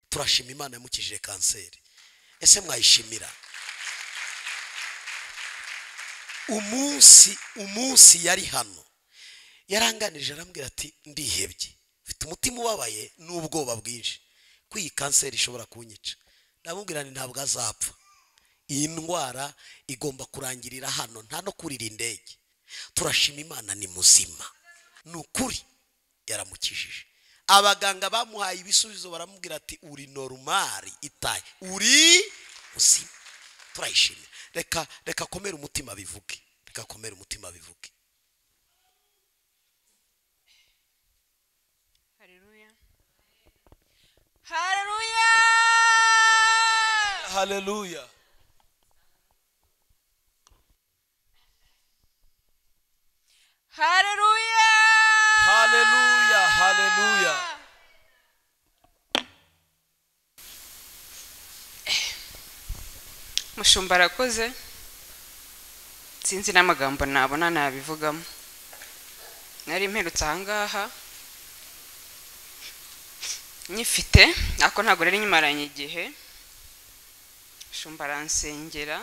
turashima imana yamukijije kanseri ese mwayishimira umunsi umunsi yari hano yaranganije arambwira ati ndihebye mfite umutima ubabaye n'ubwoba bwinshi ko iyi kanseri ishobora kunyica ndamubwira ni ntabwo azapfa iyi ndwara igomba kurangirira hano nta no kurira indege turashima imana ni muzima ni ukuri yaramukijije abaganga bamuhaye ibisubizo baramubwira ati uri norumari itaye uri muzima turayishimira reka reka komera umutima bivuge reka komera umutima bivuge Haleluya. Haleluya. haleluya Haleluya. haleluya haleluya mushumba arakoze sinzi n'amagambo nabona nabivugamo nari mperutse ahangaha nyifite ariko ntabwo nari nyimaranye igihe mushumba aransengera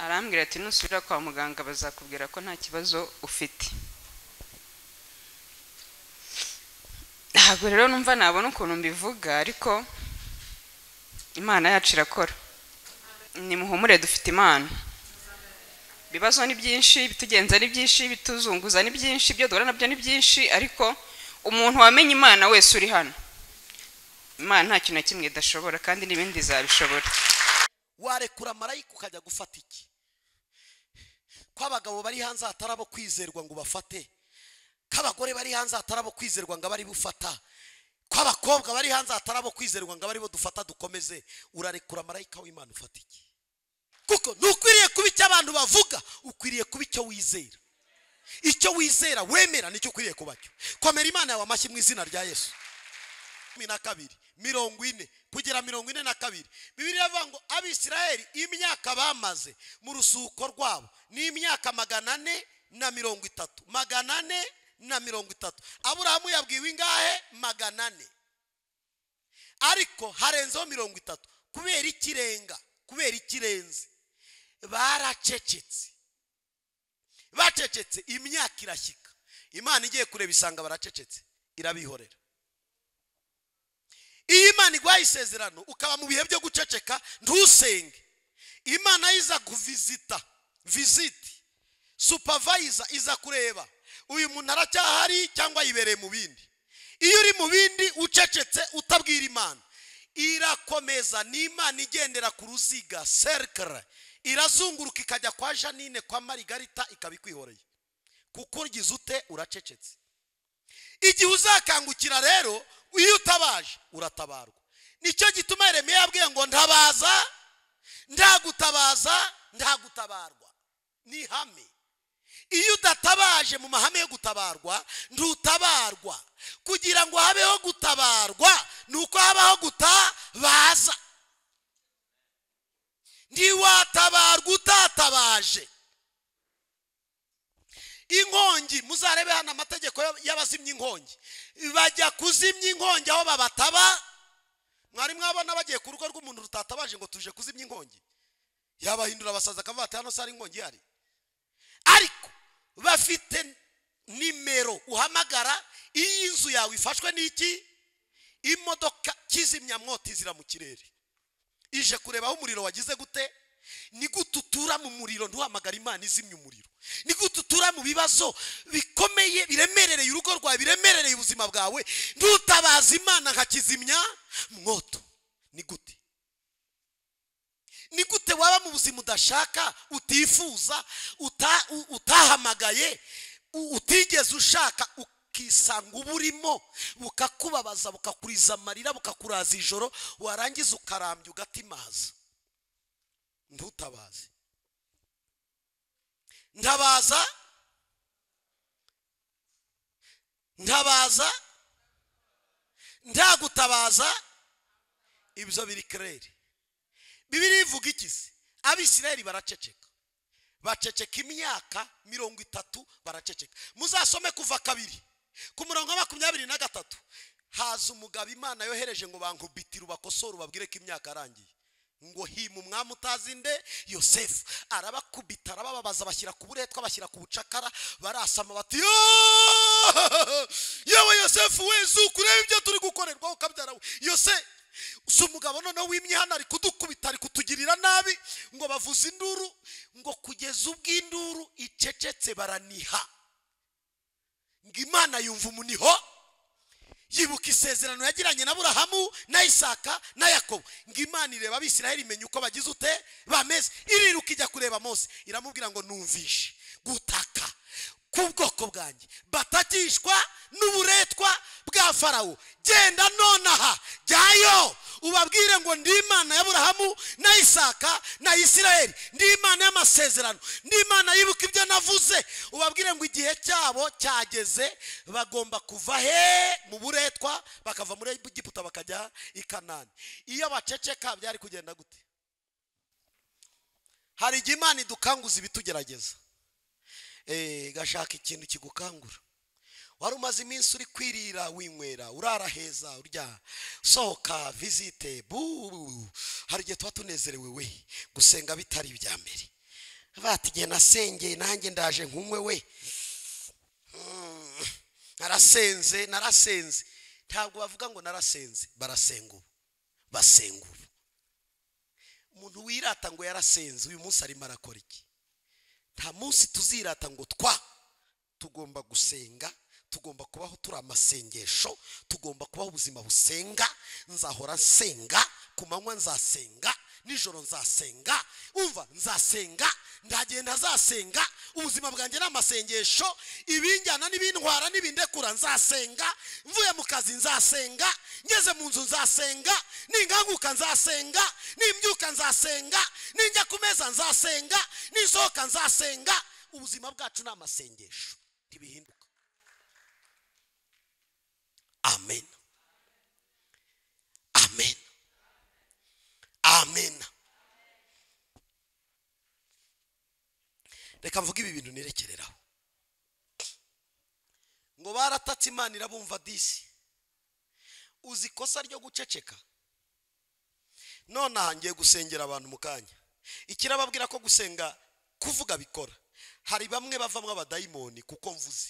arambwira ati nusubira kwa muganga bazakubwira ko nta kibazo ufite ntabwo rero numva nabona ukuntu mbivuga ariko imana yacu irakora nimuhumure dufite imana ibibazo ni byinshi ibitugenza ni byinshi ibituzunguza ni byinshi ibyo duhura nabyo ni byinshi ariko umuntu wamenye imana wese uri hano imana nta kintu na kimwe idashobora kandi n'ibindi izabishobora warekura marayika ukajya gufata iki ko abagabo bari hanze hatari abo kwizerwa ngo bafate ko abagore bari hanze hatari abo kwizerwa ngo abe ari bufata ko abakobwa bari hanze hatari abo kwizerwa ngo abe ari bo dufata dukomeze urarekura marayika w'imana ufata iki kuko ntukwiriye kuba icyo abantu bavuga ukwiriye kuba icyo wizera icyo wizera wemera nicyo ukwiriye kuba cyo komera imana yawe amashyi mu izina rya yesu cumi na kabiri mirongo ine kugera mirongo ine na kabiri bibiri iravuga ngo abisirayeli imyaka bamaze mu rusuko rwabo ni imyaka magana ane na mirongo itatu magana ane na mirongo itatu aburahamu yabwiwe ingahe magana ane ariko harenzeho mirongo itatu kubera ikirenga kubera ikirenze baracecetse bacecetse imyaka irashyika imana igiye kureba isanga baracecetse irabihorera iyo imana iguhaye isezerano ukaba mu bihe byo guceceka ntusenge imana iza kuvizita visiti supavayiza iza kureba uyu muntu aracyahari cyangwa yibereye mu bindi iyo uri mu bindi ucecetse utabwira imana irakomeza ni imana igendera ku ruziga serikare irazunguruka ikajya kwa janine kwa marigarita ikaba ikwihoreye kuko uryize ute uracecetse igihe uzakangukira rero iyo utabaje uratabarwa nicyo gituma Yeremiya yabwiye ngo ndabaza ndagutabaza ndagutabarwa ni ihame iyo udatabaje mu mahame yo gutabarwa ndutabarwa kugira ngo habeho gutabarwa ni uko habaho gutabaza ntiwatabarwa utatabaje inkongi muzarebe hano amategeko y'abazimya inkongi bajya kuzimya inkongi aho babataba mwari mwabona bagiye ku rugo rw'umuntu rutatabaje ngo tuje kuzimya inkongi yabahindura abasaza akavuga ati hano se hari inkongi ihari ariko bafite nimero uhamagara iyo inzu yawe ifashwe n'iki imodoka kizimyamwoti zira mu kirere ije kureba aho umuriro wagize gute ni gute utura mu muriro ntuhamagara imana izimya umuriro ni gute utura mu bibazo bikomeye biremerereye urugo rwawe biremerereye ubuzima bwawe ntutabaza imana nka kizimya mwoto ni gute ni gute waba mu buzima udashaka utifuza uta- u- utahamagaye u- utigeze ushaka ukisanga uburimo bukakubabaza bukakuriza amarira bukakuraza ijoro warangiza ukarambya ugatimaza ntutabaze ntabaza ntabaza ntagutabaza ibyo biri kerere bibiri ivuga iki se abisirayeli baraceceka baceceka imyaka mirongo itatu baraceceka muzasome kuva kabiri ku murongo wa makumyabiri na gatatu haza umugabo imana yohereje ngo bankubitire ubakosore ubabwire ko imyaka yarangiye ngo hima umwami utazinde yosefu arabakubita arabababaza bashyira ku buretwa bashyira ku bucakara barasama bati "Yoo! yewe yosefu we zuku urebe ibyo turi gukorerwaho ukabyara we yose si umugabo noneho wimye hano ari kudukubita ari kutugirira nabi ngo bavuze induru ngo kugeza ubwo induru icecetse baraniha ngo imana yumva umuniho yibuka isezerano yagiranye na burahamu na isaka na yakobo ngo imana ireba abisiraheli imenya uko bagize ute bameze iriruka ijya kureba mose iramubwira ngo numvishe gutaka k'ubwoko bwanjye batakishwa n'uburetwa bwa farawo genda nonaha jyayo ubabwire ngo ndi imana y'aburahamu na isaka na isiraheli ndi imana y'amasezerano ndi imana yibuka ibyo navuze ubabwire ngo igihe cyabo cyageze bagomba kuva he mu buretwa bakava muri egiputa bakajya i kanani iyo baceceka byari kugenda gute hari igihe imana idukanguza ibitugerageza Eh, gashaka ikintu kigukangura wari umaze iminsi uri kwirira winywera urara heza urya sohoka visite bu hari igihe tuba tunezerewe we gusenga bitari ibya mbere bati igihe nasengeye nanjye ndaje nkunywe we Mm, narasenze narasenze ntabwo bavuga ngo narasenze barasenga ubu basenga ubu umuntu wirata ngo yarasenze uyu munsi arimo arakora iki nta munsi tuzirata ngo twa tugomba gusenga tugomba kubaho turi amasengesho tugomba kubaho ubuzima busenga nzahora nsenga ku manywa nzasenga nijoro nzasenga umva nzasenga ndagenda nzasenga ubuzima bwanjye ni amasengesho ibinjyana n'ibintwara n'ibindekura nzasenga mvuye mu kazi nzasenga ngeze mu nzu nzasenga ninganguka nzasenga nimbyuka nzasenga ninjya ku meza nzasenga nisohoka nzasenga ubuzima bwacu ni amasengesho ntibihinduka amen amen amen reka mvuge ibi bintu nirekereraho ngo baratatse imana irabumva disi uzi ikosa ryo guceceka nonaha ngiye gusengera abantu mu kanya ikirababwira ko gusenga kuvuga bikora hari bamwe bavamo abadayimoni kuko mvuze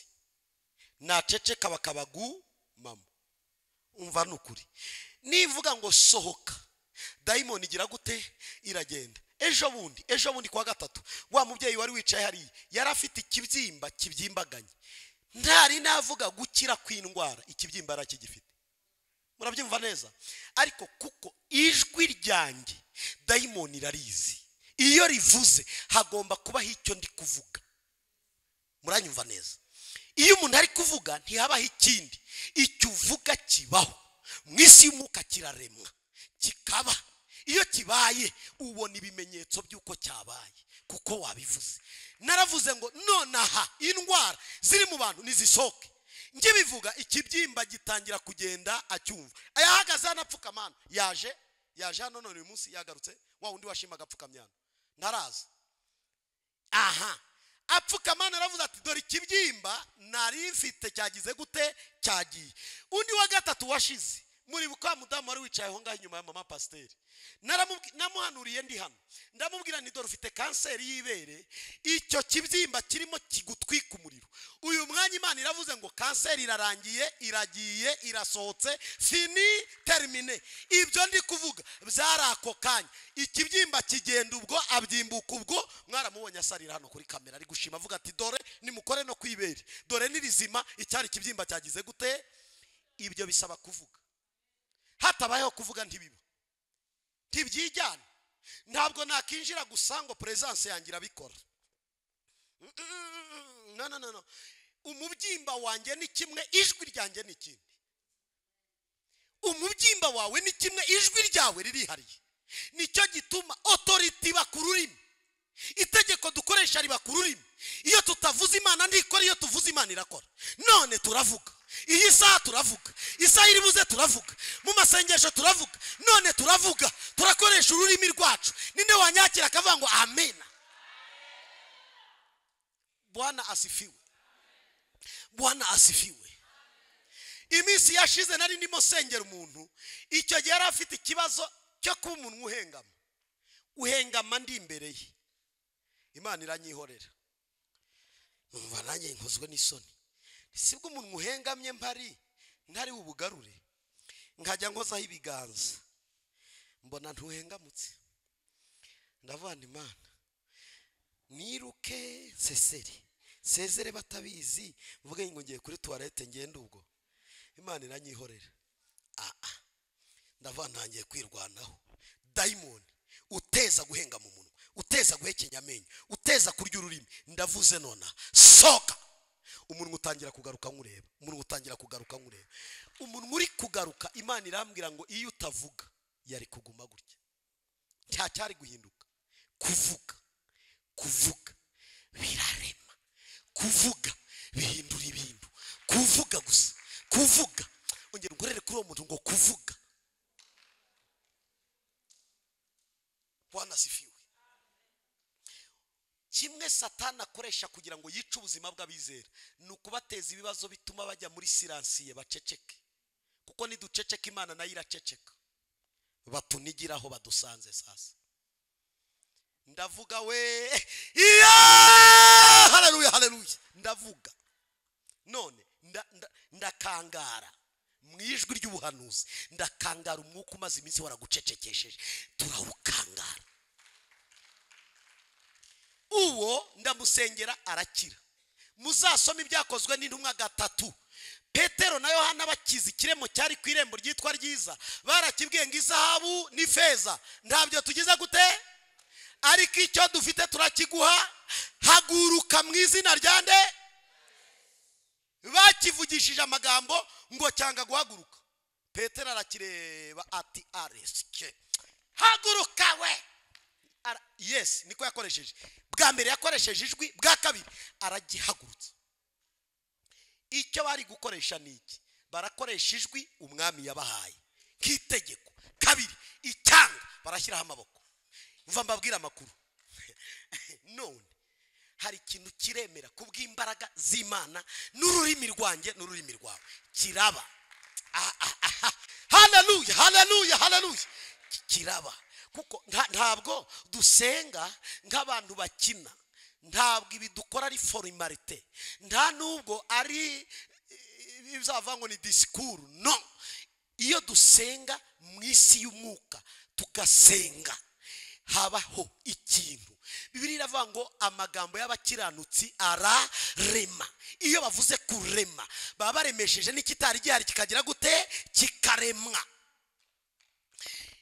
naceceka bakabagumamo umva ni ukuri nivuga ngo sohoka dayimoni igira gute iragenda ejo bundi ejo bundi kuwa gatatu wa mubyeyi wari wicaye hariya yari afite ikibyimba kibyimbaganye ntari navuga gukira kw'indwara ikibyimba arakigifite murabyumva neza ariko kuko ijwi ryanjye dayimoni irarizi iyo rivuze hagomba kubaho icyo ndi kuvuga muranyumva neza iyo umuntu ari kuvuga ntihabaho ikindi icyo uvuga kibaho mu isi y'umwuka kiraremwa kikaba iyo kibaye ubona ibimenyetso by'uko cyabaye kuko wabivuze naravuze ngo nonaha indwara ziri mu bantu nizisohoke ngibivuga ikibyimba gitangira kugenda acyumva yahagaze hano apfukamana yaje yaje hano none uyu munsi yagarutse wa wundi washimaga apfukamyana ntaraza aha apfukamana aravuze ati dore ikibyimba nari mfite cyagize gute cyagiye undi wa gatatu washize muri buka mudamu wari wicaye aho ngaho inyuma ya mama pasiteri Naramubwi- namuhanuriye ndi hano ndamubwira nti dore ufite kanseri y'ibere icyo kibyimba kirimo kigutwika umuriro uyu mwanya imana iravuze ngo kanseri irarangiye iragiye irasohotse fini termine ibyo ndi kuvuga byari ako kanya ikibyimba kigenda ubwo abyimbuka ubwo mwaramubonye asarira hano kuri kamera ari gushima avuga ati dore nimukore no kwibere dore nirizima icyari ikibyimba cyagize gute ibyo bisaba kuvuga hatabayeho kuvuga ntibiba ntibyijyana ntabwo nakinjira gusa ngo perezidanse yanjye irabikora Mm, no no no no umubyimba wanjye ni kimwe ijwi ryanjye ni ikindi umubyimba wawe ni kimwe ijwi ryawe ririhariye nicyo gituma otoriti iba ku rurimi itegeko dukoresha riba ku rurimi iyo tutavuze imana ntikora iyo tuvuze imana irakora none turavuga iyi saha turavuga isaha iri buze turavuga mu masengesho turavuga none turavuga turakoresha ururimi rwacu ninde wanyakira akavuga ngo amena bwana asifiwe bwana asifiwe iminsi yashize nari ndimo sengera umuntu icyo gihe yari afite ikibazo cyo kuba umuntu uhengama uhengama ndi imbere ye imana iranyihorera numva nanjye nkozwe n'isoni sibwo umuntu uhengamye mpari ntari ubugarure nkajya nkozaho ibiganza mbona ntuhengamutse ndavuga ngo imana niruke sesere sezere batabizi mvuge ngo ngiye kuri tuwarete ngende ubwo imana iranyihorera aha ndavuga ntangiye kwirwanaho dayimoni uteza guhenga mu munwa uteza guhekenya amenyo uteza kurya ururimi ndavuze nonaha soka umuntu utangira kugaruka nkureba umuntu utangira kugaruka nkureba umuntu uri kugaruka imana irambwira ngo iyo utavuga yari kuguma gutya cya cyari guhinduka kuvuga kuvuga birarema kuvuga bihindura ibintu kuvuga gusa kuvuga ongera ugorere kuri uwo muntu ngo kuvuga bwana sifiwe kimwe satani akoresha kugira ngo yice ubuzima bw'abizera ni ukubateza ibibazo bituma bajya muri siransiye baceceke kuko niduceceka imana nayo iraceceka batunigiraho badusanze sasa ndavuga we iya hararuye hararuye ndavuga none nda- nda- ndakangara mu ijwi ry'ubuhanuzi ndakangara umwuka umaze iminsi waragucecekesheje turawukangara uwo ndamusengera arakira muzasoma ibyakozwe n'intumwa gatatu petero na yohana bakiza ikiremo cyari ku irembo ryitwa ryiza barakibwiye ngo izahabu n'ifeza ntabyo tugize gute ariko icyo dufite turakiguha haguruka mu izina rya nde bakivugishije amagambo ngo cyanga guhaguruka petero arakireba ati aresike haguruka we Ara- yes niko yakoresheje bwa mbere yakoresheje ijwi bwa kabiri aragihagurutsa icyo bari gukoresha ni iki barakoresha ijwi umwami yabahaye nk'itegeko kabiri icyanga barashyiraho amaboko mva mbabwire amakuru none hari ikintu kiremera kubw'imbaraga z'imana n'ururimi rwanjye n'ururimi rwawe kiraba Ah, ah, ah, ah. haleluya haleluya haleluya Ki- kiraba kuko nta- ntabwo dusenga nk'abantu bakina ntabwo ibi dukora ari forimarite nta n'ubwo ari eh, bizava ngo ni disikuru no iyo dusenga mu isi y'umwuka tugasenga habaho ikintu bibiri iravuga ngo amagambo y'abakiranutsi ararema iyo bavuze kurema baba baremesheje n'ikitari gihari kikagira gute kikaremwa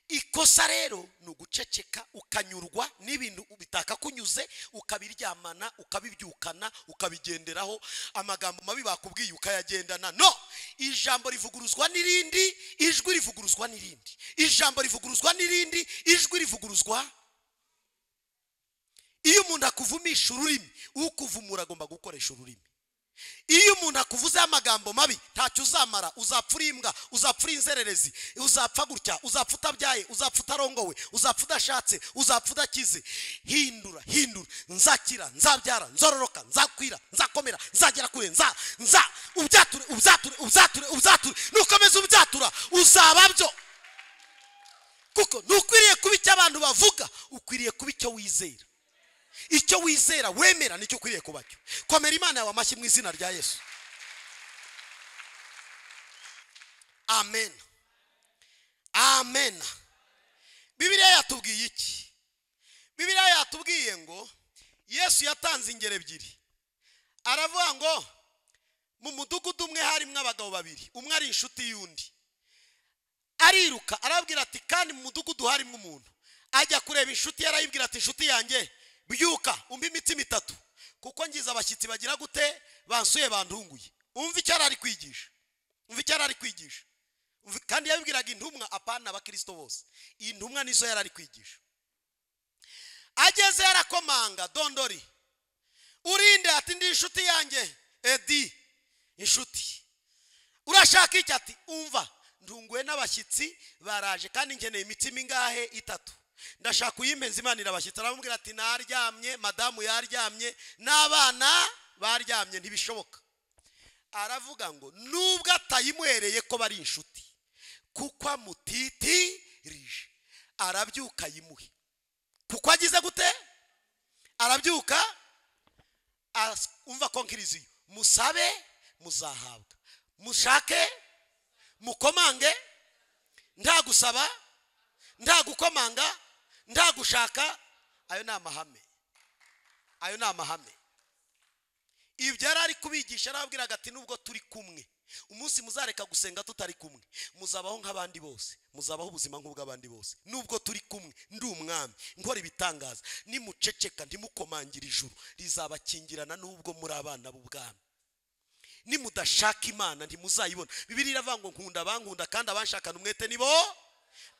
ikosa rero ni uguceceka ukanyurwa n'ibintu bitakakunyuze ukabiryamana ukabibyukana ukabigenderaho amagambo mabi bakubwiye ukayagendana no ijambo rivuguruzwa n'irindi ijwi rivuguruzwa n'irindi ijambo rivuguruzwa n'irindi ijwi rivuguruzwa iyo umuntu akuvumisha ururimi ukuvumura agomba gukoresha ururimi iyo umuntu akuvuzeho amagambo mabi ntacyo uzamara uzapfa uri imbwa uzapfa uri inzererezi uzapfa gutya uzapfa utabyaye uzapfa utarongowe uzapfa udashatse uzapfa udakize hindura hindura nzakira nzabyara nzororoka nzakwira nzakomera nzagera kure nza nza ubyature ubyature ubyature ubyature nukomeza ubyatura uzaba byo kuko ntukwiriye kuba icyo abantu bavuga ukwiriye kuba icyo wizera icyo wizera wemera nicyo ukwiriye kuba cyo komera imana yawe amashyi mu izina rya yesu amen amen bibiliya yatubwiye iki bibiliya yatubwiye ngo yesu yatanze ingero ebyiri aravuga ngo mu mudugudu umwe harimo abagabo babiri umwe ari inshuti y'undi ariruka arabwira ati kandi mu mudugudu harimo umuntu ajya kureba inshuti ye arayibwira ati inshuti yanjye byuka umva imitsima itatu kuko ngize abashyitsi bagira gute bansuye bandunguye umva icyo yari ari kwigisha umva icyo yari ari kwigisha Umva- kandi yabibwiraga intumwa apana abakirisito bose intumwa nizo yari ari kwigisha ageze yarakomanga dondori urinde ati ndi inshuti yanjye edi inshuti urashaka iki ati umva ndunguwe n'abashyitsi baraje kandi nkeneye imitsima ingahe itatu ndashaka uyimpenza imana irabashyitsi aramubwira ati naryamye madamu yaryamye n'abana baryamye ntibishoboka aravuga ngo nubwo atayimuhereye ko bari inshuti kuko amutitirije arabyuka yimuhe kuko agize gute arabyuka aras- umva konkiriziyo musabe muzahabwa mushake mukomange nta gusaba nta gukomanga nta gushaka ayo ni amahame ayo ni amahame ibyo yari ari kubigisha arababwiraga ati nubwo turi kumwe umunsi muzareka gusenga tutari kumwe muzabaho nk'abandi bose muzabaho ubuzima nk'ubw'abandi bose nubwo turi kumwe ndi umwami nkora ibitangaza nimuceceka ntimukomangira ijuru rizabakingirana nubwo muri abana b'ubwami nimudashaka imana ntimuzayibona bibiri iravuga ngo nkunda abankunda kandi abanshakana umwete ni bo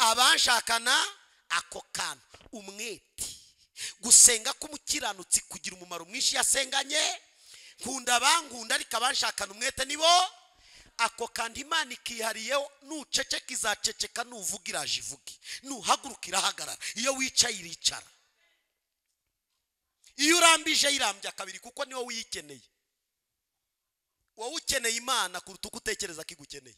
abanshakana ako kantu umwete gusenga k'umukiranutsi kugira umumaro mwinshi yasenganye nkunda abankunda ariko abanshakana umwete ni bo ako kantu imana ikihariyeho nuceceka izaceceka nuvuga iraje ivuge nuhaguruka irahagarara iyo wicaye iricara iyo urambije yirambye kabiri kuko niwo wiyikeneye wowe ukeneye imana kuruta uko utekereza ko igukeneye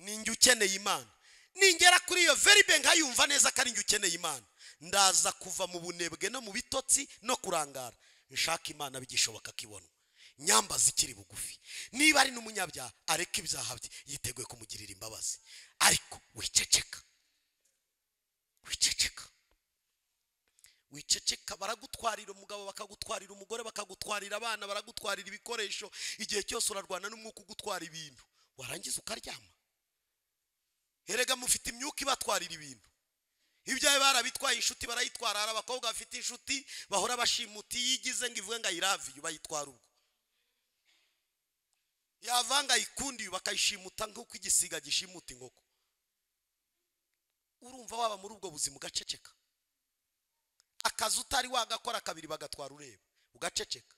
ni njye ukeneye imana ningera kuri iyo veri be nkayumva neza ko ari njye ukeneye imana ndaza kuva mu bunebwe no mu bitotsi no kurangara nshaka imana bigishoboka ko ibonwa nyambaza ikiri bugufi niba ari n'umunyabyaha areke ibyaha bye yiteguye kumugirira imbabazi ariko wiceceka wiceceka wiceceka baragutwarira umugabo bakagutwarira umugore bakagutwarira abana baragutwarira ibikoresho igihe cyose urarwana n'umwuka ugutwara ibintu warangiza ukaryama erega mufite imyuka ibatwarira ibintu ibyawe barabitwaye inshuti barayitwara hari abakobwa bafite inshuti bahora bashimuta iyo igize ngo ivuge ngo ayiraviye bayitwara ubwo yavanga ayikundiye bakayishimuta nk'uko igisiga gishimuta inkoko urumva waba muri ubwo buzima ugaceceka akazi utari wagakora kabiri bagatwara ureba ugaceceka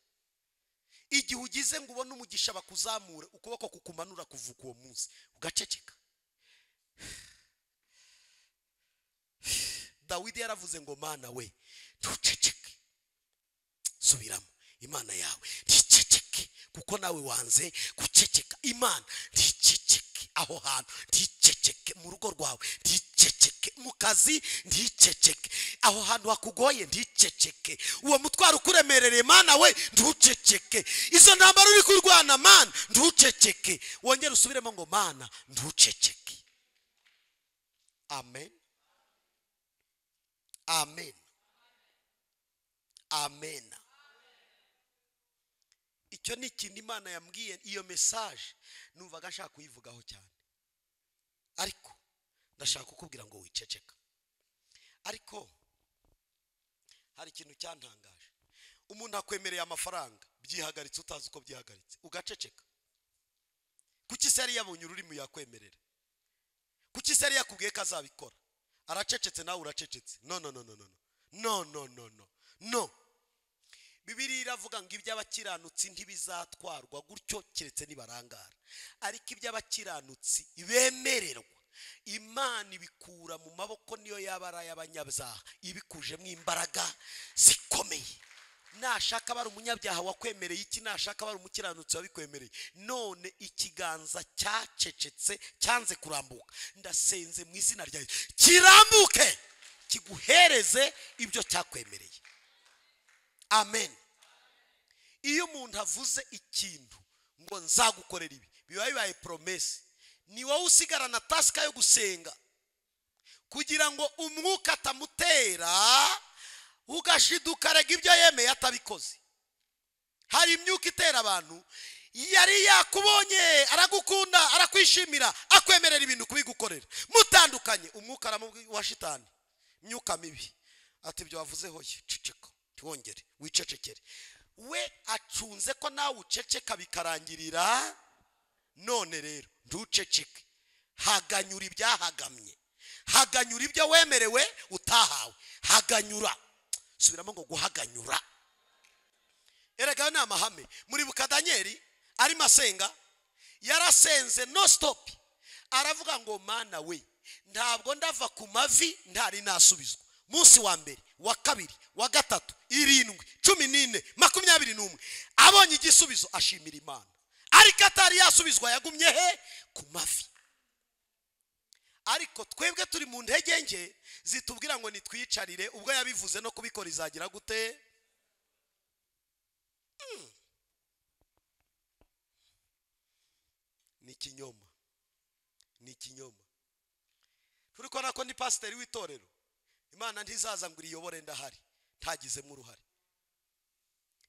igihe ugize ngo ubone umugisha bakuzamura ukuboko kukumanura kuvuga uwo munsi ugaceceka dawidi yaravuze ngo mana we ntuceceke subiramo imana yawe nticeceke kuko nawe wanze guceceka imana nticeceke aho hantu nticeceke mu rugo rwawe nticeceke mu kazi nticeceke aho hantu hakugoye nticeceke uwo mutwaro ukuremerereye mana we ntuceceke izo ntambaro uri kurwana mana ntuceceke wongere usubiremo ngo mana ntuceceke amen amen amen icyo ni ikintu imana yambwiye iyo mesaje numvaga nshaka kuyivugaho cyane ariko ndashaka kukubwira ngo wiceceka ariko hari ikintu cyantangaje umuntu akwemereye amafaranga byihagaritse utazi uko byihagaritse ugaceceka kuki se yari yabonye ururimi yakwemerera kuki se yari yakubwiye ko azabikora aracecetse nawe uracecetse no no no no no no no no no no bibiri iravuga ngo iby'abakiranutsi ntibizatwarwa gutyo keretse nibarangara ariko iby'abakiranutsi bemererwa imana ibikura mu maboko niyo yaba ari ay'abanyabyaha ibikujemo imbaraga zikomeye nashaka bari umunyabyaha wakwemereye iki nashaka bari umukiranutsi wabikwemereye none ikiganza cyacecetse cyanze kurambuka ndasenze mu izina rya Yesu kirambuke kiguhereze ibyo cyakwemereye amen iyo umuntu avuze ikintu ngo nzagukorera ibi biba bibaye poromesi ni wowe usigarana tasika yo gusenga kugira ngo umwuka atamutera ugashiduka arega ibyo yemeye atabikoze hari imyuka itera abantu yari yakubonye aragukunda arakwishimira akwemerera ibintu kubigukorera mutandukanye umwuka aramubwi- wa shitani imyuka mibi ati ibyo wavuze hoye ceceka ntiwongere wicecekere we acunze ko nawe uceceka bikarangirira none rero ntuceceke haganyura ibyahagamye haganyura ibyo wemerewe utahawe haganyura subiramo ngo guhaganyura erega ayo ni amahame muribuka daniyeli arimo asenga yarasenze no stop aravuga ngo mana we ntabwo ndava ku mavi ntari nasubizwa munsi wa mbere wa kabiri wa gatatu irindwi cumi n'ine makumyabiri n'umwe abonye igisubizo ashimira imana ariko atari yasubizwa yagumye he ku mavi ariko twebwe turi mu ntege nke zitubwira ngo nitwiyicarire ubwo yabivuze no kubikora izagira gute Mm. ni ikinyoma ni ikinyoma turi kubona ko ni pasiteri w'itorero imana ntizaza ngo iriyobore ndahari ntagizemo uruhare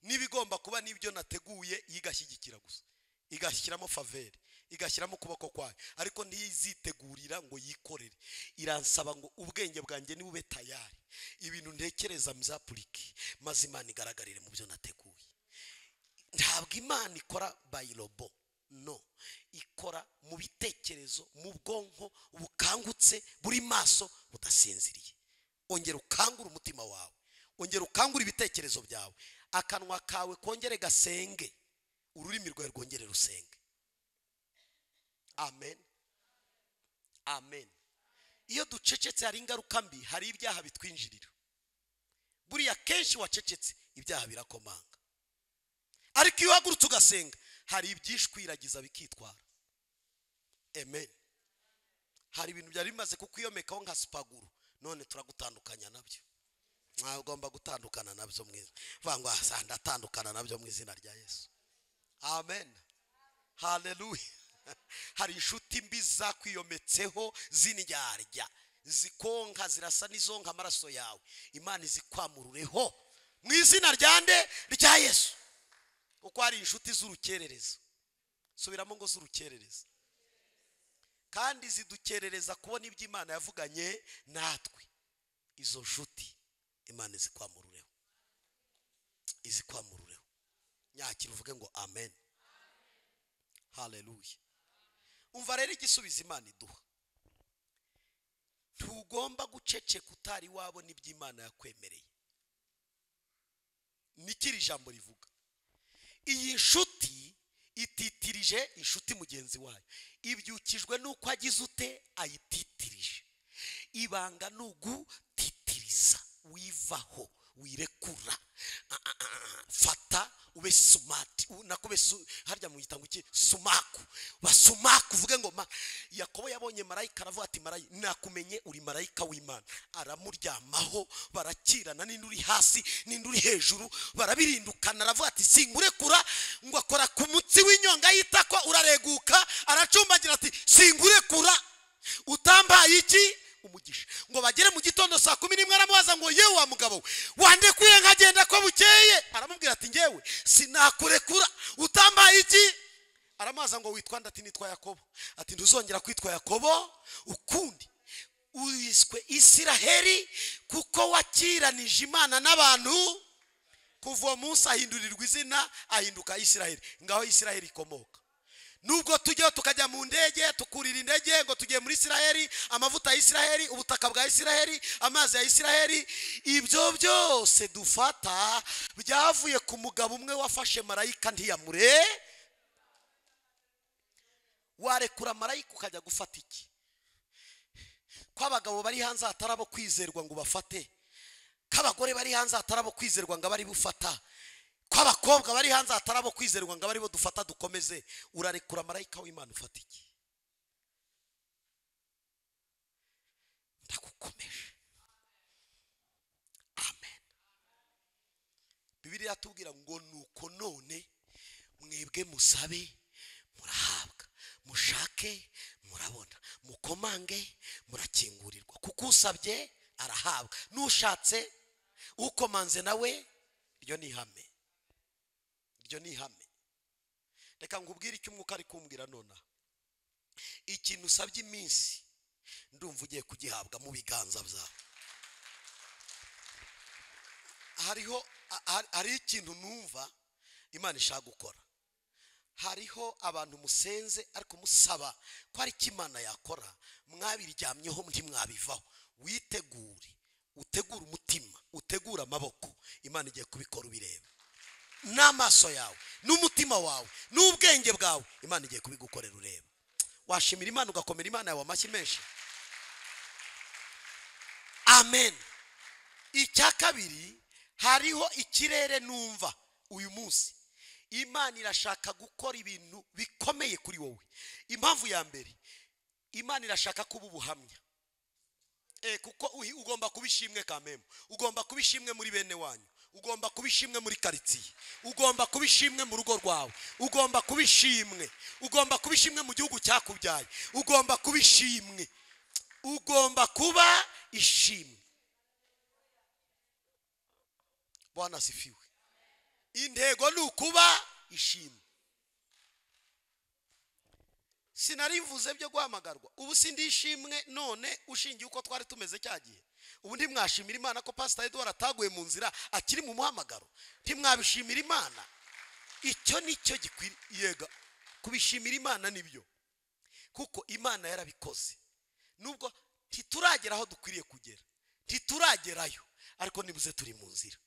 n'ibigomba kuba n'ibyo nateguye igashyigikira gusa igashyiramo faveri igashyiramo ukuboko kwayo ariko ntizitegurira ngo yikorere iransaba ngo ubwenge bwanjye nibube tayari ibintu ntekereza muzapurike maze imana igaragarire mu byo nateguye ntabwo imana ikora bayirobo no ikora mu bitekerezo mu bwonko bukangutse buri maso budasinziriye ongera ukangure umutima wawe ongera ukangure ibitekerezo byawe akanwa kawe kongere gasenge ururimi rwawe rwongere rusenge amen amen iyo ducecetse hari ingaruka mbi hari ibyaha bitwinjirira buriya kenshi wacecetse ibyaha birakomanga ariko iyo uhagurutse ugasenga hari ibyishwiragiza bikitwara amen hari ibintu byari bimaze kukwiyomekaho nka sipaguru none turagutandukanya nabyo mwagomba gutandukana nabyo mu izina vuga ngo "Ah, ndatandukana nabyo mu izina rya yesu amen haleluya hari inshuti mbi zakwiyometseho z'indyarya zikonka zirasa n'izonka amaraso yawe imana izikwamurureho mu izina rya nde rya yesu kuko hari inshuti z'urukerereza subiramo ngo z'urukerereza kandi zidukerereza kubona ibyo imana yavuganye natwe izo nshuti imana izikwamurureho izikwamurureho nyakira uvuge ngo amen haleluya umva rero igisubizo imana iduha ntugomba guceceka utari wabona ibyo imana yakwemereye niki iri jambo rivuga iyi nshuti ititirije inshuti mugenzi wayo ibyukijwe n'uko agize ute ayititirije ibanga ni ugutitiriza wivaho wirekura Ah, ah, ah, fata ube sumati U- nako ube su- harya mu gitango iki sumaku ba sumaku uvuge ngo ma yakobo yabonye marayika aravuga ati marayika nakumenye uri marayika w'imana aramuryamaho barakirana n'indi uri hasi n'indi uri hejuru barabirindukana aravuga ati singurekura ngo akora ku mutsi w'inyonga y'itako urareguka aracumbagira ati singurekura utambaye iki umugisha ngo bagere mu gitondo saa kumi n'imwe aramubaza ngo yewe wa mugabo we, wandekuye nkagenda ko bukeye aramubwira ati ngewe sinakurekura utambaye iki aramubaza ngo witwa nde?" ati nitwa yakobo ati ntuzongera kwitwa yakobo ukundi wiswe isiraheli kuko wakiranije imana n'abantu kuva uwo munsi ahindurirwa izina ahinduka isiraheli ngaho isiraheli ikomoka nubwo tujyaho tukajya mu ndege tukurira indege ngo tugiye muri isiraheli amavuta ya isiraheli ubutaka bwa isiraheli amazi ya isiraheli ibyo byose dufata byavuye ku mugabo umwe wafashe marayika ntiyamure warekura marayika ukajya gufata iki ko abagabo bari hanze hatari abo kwizerwa ngo ubafate ko abagore bari hanze hatari abo kwizerwa ngo abe ari bufata ko abakobwa bari hanze hatari abo kwizerwa ngo abe ari bo dufata dukomeze urarekura marayika w'imana ufata iki ndagukomeje amen bibiriya iratubwira ngo nuko none mwebwe musabe murahabwa mushake murabona mukomange murakingurirwa kuko usabye arahabwa n'ushatse ukomanze nawe iryo ni ihame iryo ni ihame reka nkubwire icyo umwuka ari kumbwira nonaha ikintu usabye iminsi ndumva ugiye kugihabwa mu biganza byawe hariho ha- hari ikintu numva imana ishaka gukora hariho abantu musenze ariko musaba ko ari icyo imana yakora mwabiryamyeho ntimwabivaho witegure utegure umutima utegure amaboko imana igiye kubikora ubireba n'amaso yawe n'umutima wawe n'ubwenge bwawe imana igiye kubigukorera ureba washimira imana ugakomera imana yawe amashyi menshi amen icya kabiri hariho ikirere numva uyu munsi imana irashaka gukora ibintu bikomeye kuri wowe impamvu ya mbere imana irashaka kuba ubuhamya Eh, kuko uhi- ugomba kuba ishimwe kamemu ugomba kuba ishimwe muri bene wanyu ugomba kuba ishimwe muri karitsiye ugomba kuba ishimwe mu rugo rwawe ugomba kuba ishimwe ugomba kuba ishimwe mu gihugu cyakubyaye ugomba kuba ishimwe ugomba kuba ishimwe bwana sifiwe intego ni ukuba ishimwe sinarivuze byo guhamagarwa ubu si ndishimwe none ushingiye uko twari tumeze cya gihe ubu ntimwashimira imana ko pasita eduwara ataguye mu nzira akiri mu muhamagaro ntimwabishimira imana icyo ni cyo gikwiriye ga- kubishimira imana nibyo kuko imana yarabikoze nubwo ntituragera aho dukwiriye kugera ntituragerayo ariko nibuze turi mu nzira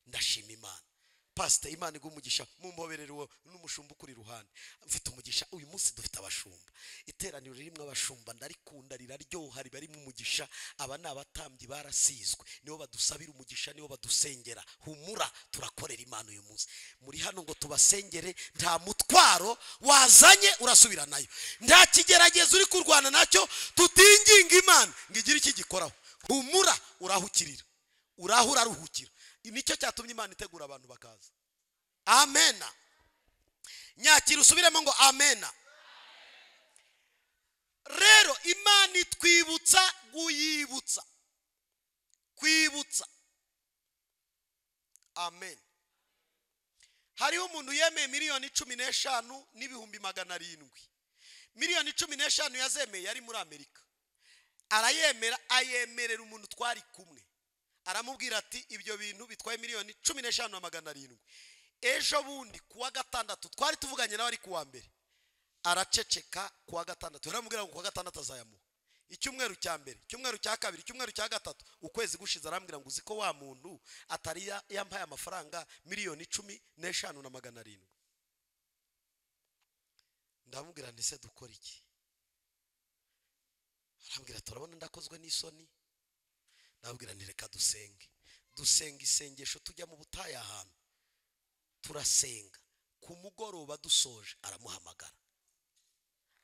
ndashima imana pasita imana iguha umugisha mumbobererewe n'umushumba ukuri iruhande mfite umugisha uyu munsi dufite abashumba iteraniro ririmo abashumba ndarikunda riraryoha riba ririmo umugisha aba ni abatambyi barasizwe nibo badusabira umugisha nibo badusengera humura turakorera imana uyu munsi muri hano ngo tubasengere nta mutwaro wazanye urasubira nayo nta kigeragezo uri kurwana nacyo tutinginga imana ngo igire iki gikoraho humura urahukirira uraho uraruhukira nicyo cyatumye imana itegura abantu bakaza amena nyakira usubiremo ngo amena rero imana itwibutsa kuyibutsa kwibutsa amen hariho umuntu yemeye miliyoni cumi n'eshanu n'ibihumbi magana arindwi miliyoni cumi n'eshanu yazemeye yari muri amerika arayemera ayemerera umuntu twari kumwe aramubwira ati ibyo bintu bitwaye miliyoni cumi n'eshanu na magana arindwi ejo bundi ku wa gatandatu twari tuvuganye nawe ari ku wa mbere araceceka ku wa gatandatu aramubwira ngo ku wa gatandatu azayamuha icyumweru cya mbere icyumweru cya kabiri icyumweru cya gatatu ukwezi gushize arambwira ngo uzi ko wa muntu atari ya- yampaye amafaranga miliyoni cumi n'eshanu na magana arindwi ndamubwira ndetse dukora iki arambwira turabona ndakozwe n'isoni nabwira nti reka dusenge dusenga isengesho tujya mu butayu ahantu turasenga ku mugoroba dusoje aramuhamagara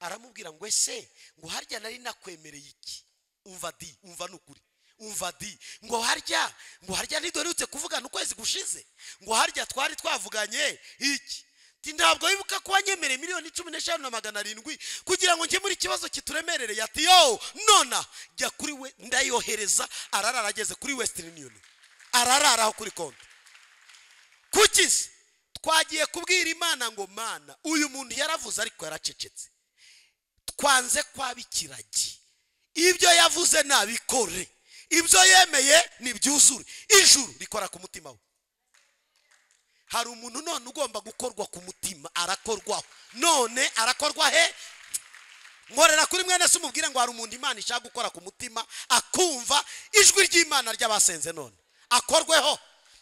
aramubwira ngo ese ngo harya nari nakwemereye iki umva di umva nukuri umva di ngo harya ngo harya ntiduherutse kuvugana ukwezi gushize ngo harya twari twavuganye iki Ati, ntabwo wibuka ko wanyemereye miliyoni cumi n'eshanu na magana arindwi kugira ngo nkemure ikibazo kituremerereye ati yo nona jya kuri we ndayohereza ararara ageze kuri western union arararaho kuri konti kuki se twagiye kubwira imana ngo mana uyu muntu yaravuze ariko yaracecetse twanze kwaba ikiragi ibyo yavuze nabikore ibyo yemeye nibyuzure ijuru rikora ku mutima we hari umuntu none ugomba gukorwa ku mutima arakorwaho none arakorwa he nkorera kuri mwene se umubwire ngo hari umuntu imana ishaka gukora ku mutima akumva ijwi ry'imana ry'abasenze none akorweho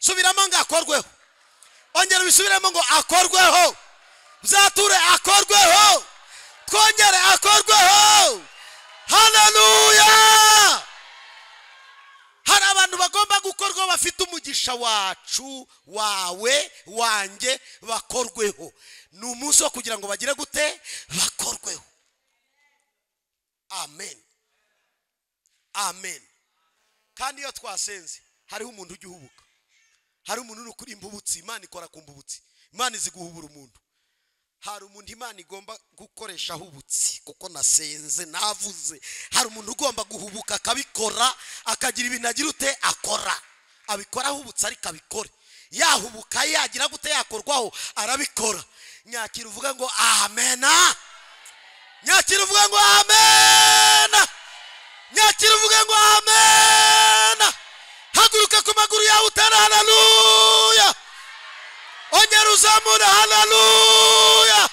subiramo ngo akorweho ongera ubisubiremo ngo akorweho byature akorweho twongere akorweho haleluya hari abantu bagomba gukorwaho bafite umugisha wacu wawe wanjye bakorweho ni umunsi wo kugira ngo bagire gute bakorweho amen amen kandi iyo twasenze hariho umuntu ujya uhubuka hari umuntu uri kuri imbubutsi imana ikora ku mbubutsi imana izi guhubura umuntu hari umuntu imana igomba gukoresha ahubutsi kuko nasenze navuze hari umuntu ugomba guhubuka akabikora akagira ibintu agira ute akora abikora ahubutse ariko abikore yahubuka yagira gute yakorwaho arabikora nyakira uvuga ngo amena nyakira uvuga ngo amena nyakira uvuga ngo amena haguruka ku maguru yawe utera haleluya ongera uzamure haleluya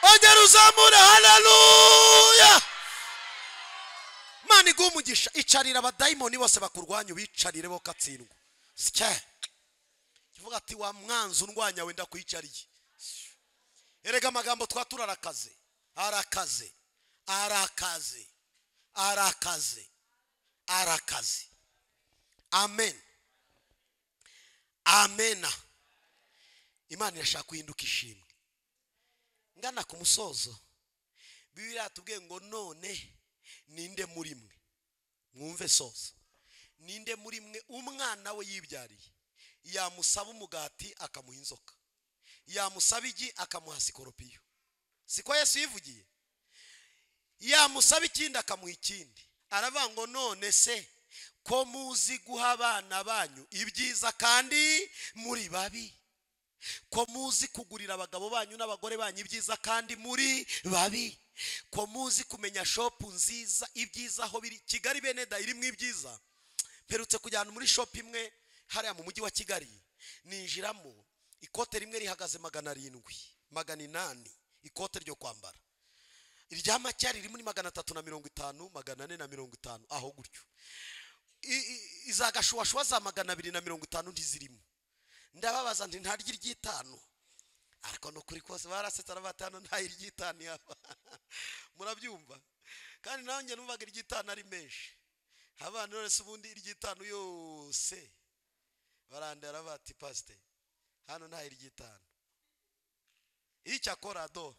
ongera uzamure haleluya imana iguha umugisha icarira abadayimoni bose bakurwanya ubicarire bo katsindwa sike kivuga ati wa mwanzi undwanya wenda kuyicariye erega amagambo twa turarakaze arakaze arakaze arakaze arakaze amen amena imana irashaka uhinduka ishimwe ngana ku musozo bibiri yatubwiye ngo none ninde muri mwe mwumve soza ninde muri mwe umwana we yibyariye yamusaba umugati akamuha inzoka yamusaba igi akamuha sikoropiyo siko yesu yivugiye yamusaba ikindi akamuha ikindi aravuga ngo none se ko muzi guha abana banyu ibyiza kandi muri babi ko muzi kugurira abagabo banyu n'abagore banyu ibyiza kandi muri babi ko muzi kumenya shopu nziza ibyiza aho biri kigali beneda irimo ibyiza mperutse kujyana muri shopu imwe hariya mu mujyi wa kigali ninjiramo ikote rimwe rihagaze magana arindwi magana inani ikote ryo kwambara irya macyari riri muri magana atatu na mirongo itanu magana ane na mirongo itanu aho gutyo I- i- iza gashuwashuwa za magana abiri na mirongo itanu ntizirimo ndababaza nti ntarya iry'itanu ariko ni ukuri kose barasetse arabatanu nta iry'itanu yaba murabyumva kandi nawe njye numvaga iry'itanu ari menshi abana none se ubundi iry'itanu yose barandara bati pasite hano nta iry'itanu icyakora do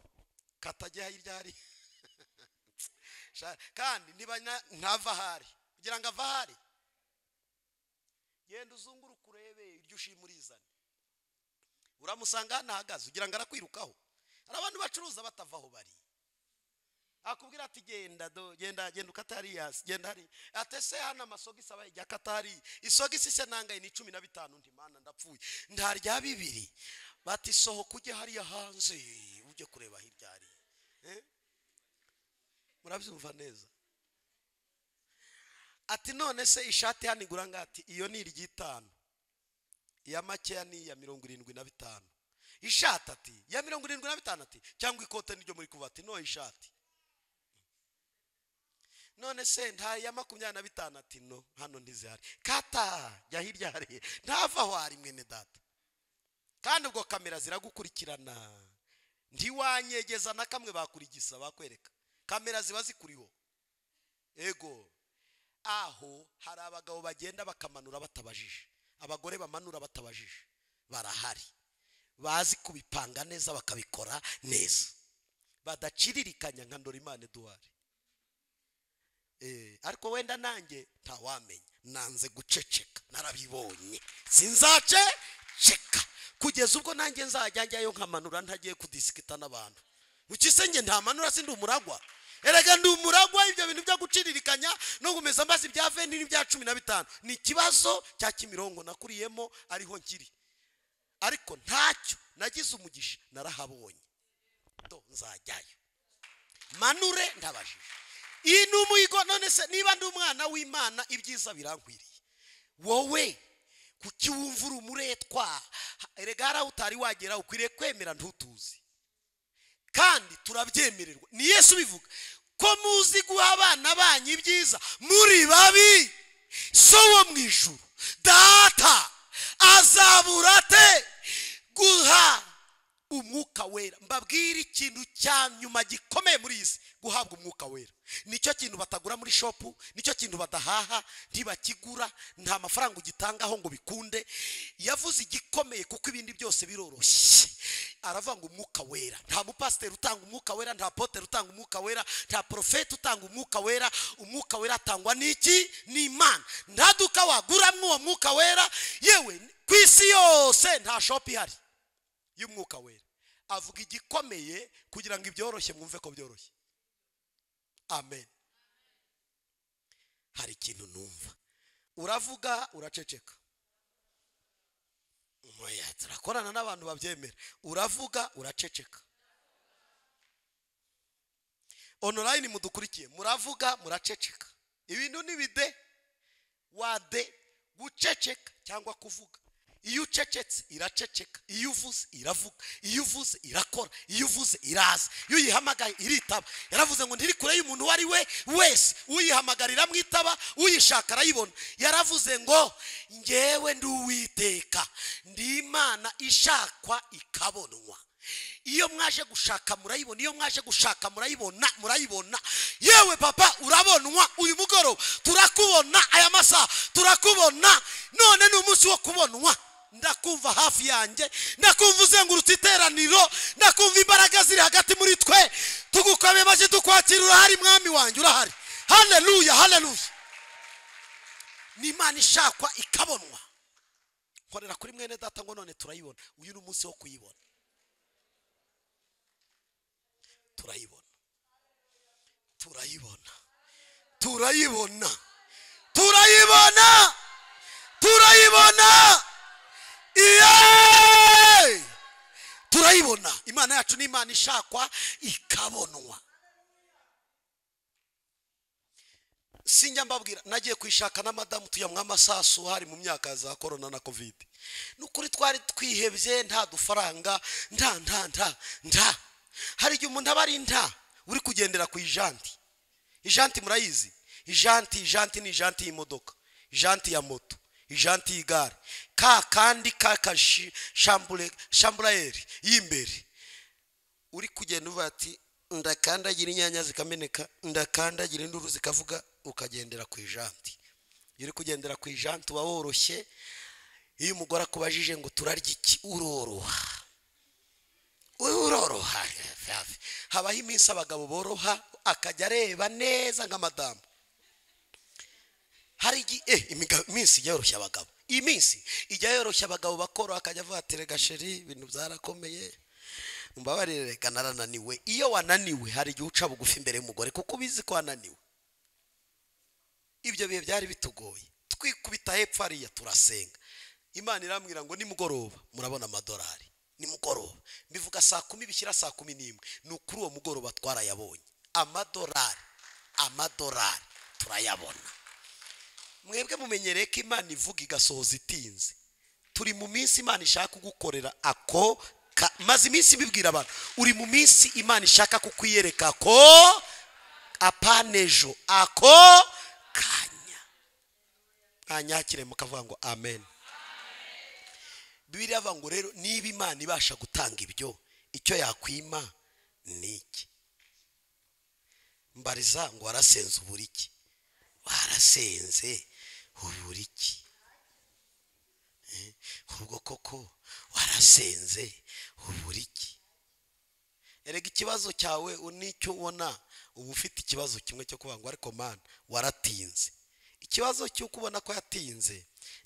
katajya hirya hari Sha- kandi niba na- ntava ahari kugira ngo ava ahari genda uzunguruke urebe iryo ushima urizane uramusanga hano ahagaze ugira ngo arakwirukaho hari abantu bacuruza batava aho bari akubwira ati genda do genda genda ukata hariya genda hari atese hano amasogisi abaye ijya akata hari isogisi se nangaye ni cumi na bitanu nti mana ndapfuye ntarya bibiri bati sohoka ujye hariya hanze ujye kureba hirya hari Eh? murabyumva neza ati none se ishati hano igura ngo ati iyo ni iry'itanu iya makeya ni iya mirongo irindwi na bitanu ishati ati iya mirongo irindwi na bitanu ati cyangwa ikote niryo muri kuba ati no ishati none se nta iya makumyabiri na bitanu ati no hano ntizihari kata jya hirya hariya ntava aho hari mwene data kandi ubwo kamera ziragukurikirana ntiwanyegeza na kamwe bakurigisa bakwereka kamera ziba zikuriho ego aho hari abagabo bagenda bakamanura batabajije abagore bamanura batabajije barahari bazi kubipanga neza bakabikora neza badaciririkanya nka ndorimana eduwari Eh, ariko wenda nanjye ntawamenya nanze guceceka narabibonye sinzace ceka kugeza ubwo nanjye nzajya njyayo nkamanura ntagiye kudisikita n'abantu ukisenge ntamanura sindi umuragwa erega ndi umuragwa ibyo bintu byo guciririkanya no kumeza mbazi ibya venti n'ibya cumi na bitanu ni ikibazo cya kimirongo nakuriyemo ariho nkiri ariko ntacyo nagize umugisha narahabonye do nzajyayo manure ndabajije iyi ni umuhigo none se niba ndi umwana w'imana ibyiza birankwiriye wowe kuki wumva uri umuretwa erega hari aho utari wagera ukwiriye kwemera ntutuzi kandi turabyemererwa ni yesu ubivuga ko muzi guha abana banyu ibyiza muri babi so wo mu ijuru data azabura ate guha umwuka wera mbabwire ikintu cya nyuma gikomeye muri iyi si guhabwa umwuka wera nicyo kintu batagura muri shopu nicyo kintu badahaha ntibakigura nta mafaranga ugitangaho ngo bikunde yavuze igikomeye kuko ibindi byose biroroshye aravuga ngo umwuka wera nta mupasiteri utanga umwuka wera nta poteri utanga umwuka wera nta porofeti utanga umwuka wera umwuka wera atangwa n'iki ni imana nta duka waguramo uwo mwuka wera yewe ku isi yose nta shopu ihari y'umwuka wera avuga igikomeye kugira ngo ibyoroshye mwumve ko byoroshye amen hari ikintu numva uravuga uraceceka Oya, turakorana n'abantu babyemera uravuga uraceceka onorayini mudukurikiye muravuga muraceceka ibintu ni bide wade guceceka cyangwa kuvuga iyo ucecetse iraceceka iyo uvuze iravuga iyo uvuze irakora iyo uvuze iraza iyo uyihamagaye iritaba yaravuze ngo ntiri kure y'umuntu uwo ari we wese uyihamagara iramwitaba uyishaka arayibona yaravuze ngo ngewe ndi uwiteka ndi imana ishakwa ikabonwa iyo mwaje gushaka murayibona iyo mwaje gushaka murayibona murayibona yewe papa urabonwa uyu mugoroba turakubona aya masaha turakubona none ni umunsi wo kubonwa ndakumva hafi yanjye ndakumva uzengurutse iteraniro ndakumva imbaraga ziri hagati muri twe tugukomeye amashyi tukwakira urahari mwami wanjye urahari haleluya haleluya ni imana ishakwa ikabonwa nkorera kuri mwene data ngo none turayibona uyu ni umunsi wo kuyibona turayibona turayibona turayibona turayibona turayibona Iye! turayibona imana yacu ni imana ishakwa ikabonwa sinjya mbabwira nagiye kuyishaka na madamu tuyamwa amasasu hari mu myaka za korona na kovide ni ukuri twari twihebye nta dufaranga nta nta nta nta hari igihe umuntu aba ari nta uri kugendera ku ijanti ijanti murayizi ijanti ijanti ni ijanti y'imodoka ijanti ya moto ijanti y'igare ka kandi ka kashi shambure shamburayeri y'imbere uri kugenda uvuga ati ndakandagira inyanya zikameneka ndakandagira induru zikavuga ukagendera ku ijanti iyo uri kugendera ku ijanti uba woroshye iyo umugore akubajije ngo turarya iki uroroha uroroha habaho iminsi abagabo boroha akajya areba neza nka madamu hari igi- eh, imiga- iminsi ijya yoroshya abagabo iyi minsi ijya yoroshya abagabo bakoroha akajya avuga ati rega sheri ibintu byarakomeye mbabarire reka narananiwe iyo wananiwe hari igihe uca bugufi imbere y'umugore kuko ubizi ko wananiwe ibyo bihe byari bitugoye twikubita hepfo hariya turasenga imana irambwira ngo nimugoroba murabona amadolari nimugoroba mbivuga saa kumi bishyira saa kumi n'imwe ni ukuri uwo mugoroba twarayabonye amadolari amadolari turayabona mwebwe mumenyereye ko imana ivuga igasohoza itinze turi mu minsi imana ishaka kugukorera ako ka- maze iminsi ibibwira abantu uri mu minsi imana ishaka kukwiyereka ko apanejo ako kanya mwanyakire mukavuga ngo amen bibiri yavuga ngo rero niba imana ibasha gutanga ibyo icyo yakwima ni iki mbariza ngo warasenze ubura iki warasenze ubura iki Eh, ubwo koko warasenze ubura iki erega ikibazo cyawe u- nicyo ubona uba ufite ikibazo kimwe cyo kuvuga ngo ariko mana waratinze ikibazo cy'uko ubona ko yatinze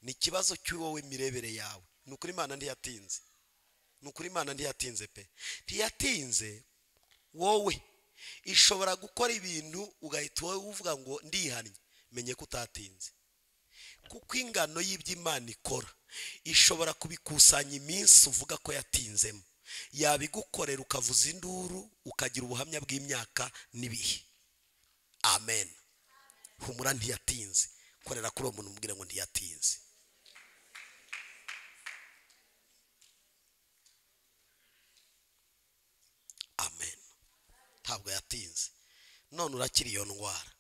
ni ikibazo cy'uwowe mirebere yawe ni ukuri imana ntiyatinze ni ukuri imana ntiyatinze pe ntiyatinze wowe ishobora gukora ibintu ugahita wowe uvuga ngo ndihannye menye ko utatinze kuko ingano y'ibyo imana ikora ishobora kubikusanya iminsi uvuga ko yatinzemo yabigukorera ukavuza induru ukagira ubuhamya bw'imyaka n'ibihe amen humura ntiyatinze korera kuri uwo muntu umubwira ngo ntiyatinze amen ntabwo yatinze none urakira iyo ndwara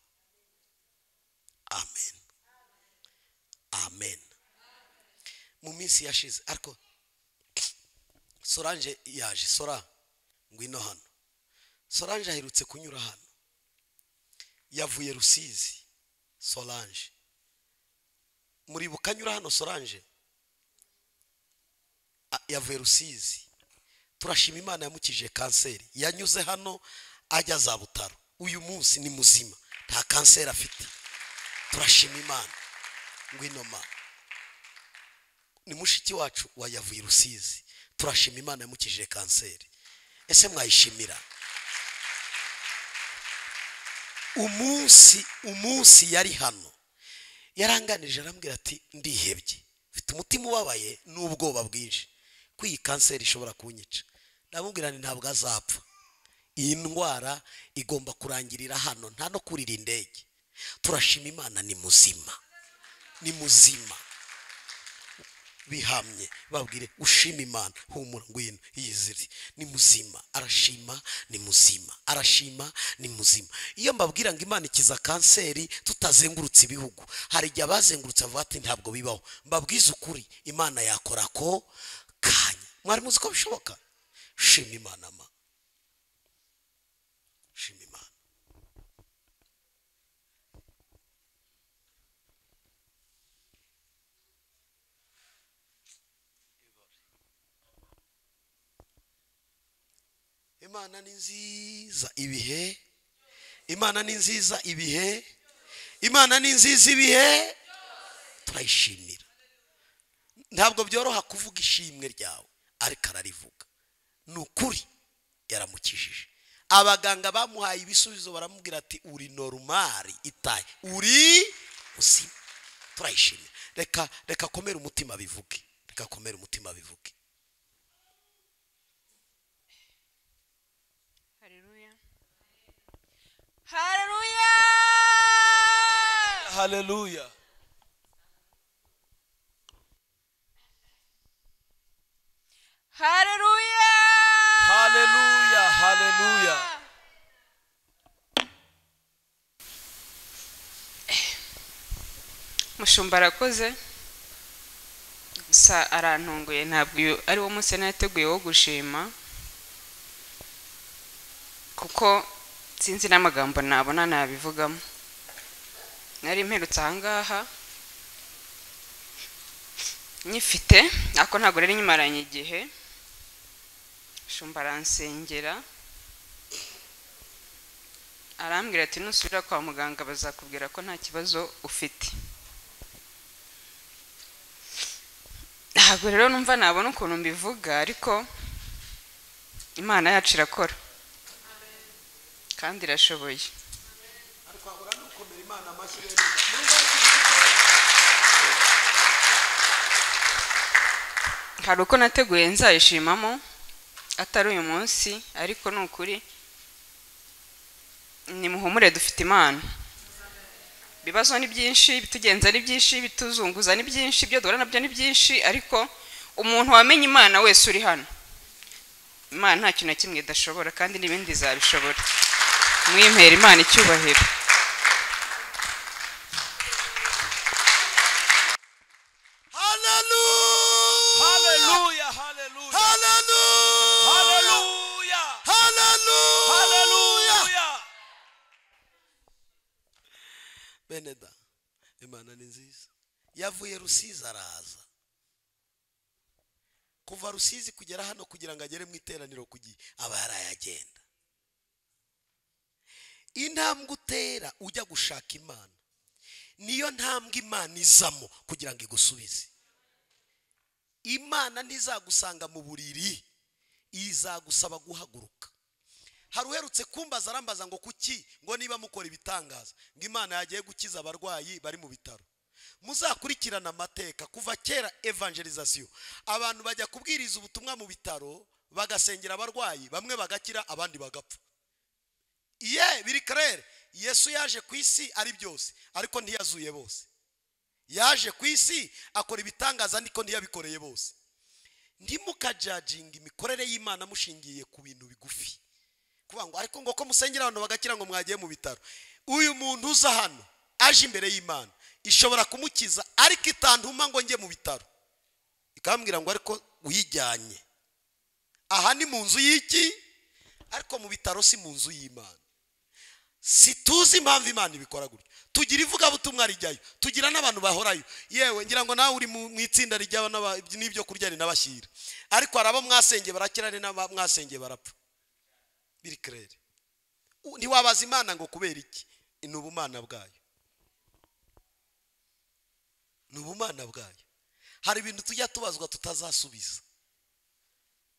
amen amen mu minsi yashize ariko soranje yaje sora ngwino hano soranje aherutse kunyura hano yavuye rusizi soranje muribuka anyura hano soranje A- yavuye rusizi turashima imana yamukije kanseri yanyuze hano ajya za butaro uyu munsi ni muzima nta kanseri afite turashima imana ngwino ma ni mushiki wacu wayavuye rusizi turashima imana yamukije kanseri ese mwayishimira umunsi umunsi yari hano yaranganije arambwira ati ndihebye mfite umutima ubabaye n'ubwoba bwinshi ko iyi kanseri ishobora kunyica ndamubwira nti ntabwo azapfa iyi ndwara igomba kurangirira hano nta no kurira indege turashima imana ni muzima ni muzima bihamye babwire ushima imana humura ngwino yizire ni muzima arashima ni muzima arashima ni muzima iyo mbabwira ngo imana ikiza kanseri tutazengurutse ibihugu hari igihe abazengurutse bavuga ati ntabwo bibaho mbabwize ukuri imana yakora ako kanya mwari muzi ko bishoboka shima imana ma shima imana imana ni nziza ibihe imana ni nziza ibihe imana ni nziza ibihe turayishimira ntabwo byoroha kuvuga ishimwe ryawe ariko ararivuga ni ukuri yaramukijije abaganga bamuhaye ibisubizo baramubwira ati uri norumari itaye uri uzima turayishimira reka reka komera umutima bivuge reka komera umutima bivuge Haleluya. Haleluya. Hallelujah. Haleluya. Hallelujah. Hallelujah. mushumba arakoze gusa arantunguye ntabwo uyu ari wo munsi yari nateguye wo gushima kuko sinzi n'amagambo nabona nabivugamo nari mperutse ahangaha nyifite ariko ntabwo rero nyimaranye igihe mushumba aransengera arambwira ati nusubira kwa muganga bazakubwira ko nta kibazo ufite ntabwo rero numva nabona ukuntu mbivuga ariko imana yacu irakora kandi irashoboye hari uko nateguye nzayishimamo atari uyu munsi ariko ni ukuri nimuhumure dufite imana ibibazo ni byinshi ibitugenza ni byinshi ibituzunguza ni byinshi ibyo duhura nabyo ni byinshi ariko umuntu wamenye imana wese uri hano imana nta kintu na kimwe idashobora kandi n'ibindi izabishobora mwimera imana icyubahiro haleluya Hallelujah. Hallelujah. haleluya Hallelujah. haleluya Hallelujah. bene da imana ni nziza yavuye rusizi araza kuva rusizi kugera hano kugira ngo agere mu iteraniro ku gihe aba yarayagenda intambwe utera ujya gushaka imana niyo ntambwe imana izamo kugira ngo igusubize imana ntizagusanga mu buriri izagusaba guhaguruka hari uherutse kumbaza arambaza ngo kuki ngo niba mukora ibitangaza ngo imana yagiye gukiza abarwayi bari mu bitaro muzakurikirana amateka kuva kera evangelizasiyo abantu bajya kubwiriza ubutumwa mu bitaro bagasengera abarwayi bamwe bagakira abandi bagapfa ye biri karere yesu yaje ku isi ari byose ariko ntiyazuye bose yaje ku isi akora ibitangaza ariko ntiyabikoreye bose ntimukajajinga imikorere y'imana mushingiye ku bintu bigufi kuvuga ngo ariko ngo ko musengera abantu bagakira ngo mwagiye mu bitaro uyu muntu uza hano aje imbere y'imana ishobora kumukiza ariko itantuma ngo njye mu bitaro ikambwira ngo ariko uyijyanye aha ni mu nzu y'iki ariko mu bitaro si mu nzu y'imana situzi impamvu imana ibikora gutyo tugira ivugabutumwa rijyayo tugira n'abantu bahorayo yewe ngira ngo nawe uri mu mu itsinda rijyaho n'aba- n'ibyo kurya ni n'abashyira ariko hari abo mwasengeye barakira hari n'abo mwasengeye barapfa biri kerere U- ntiwabaza imana ngo kubera iki ni ubumana bwayo ni ubumana bwayo hari ibintu tujya tubazwa tutazasubiza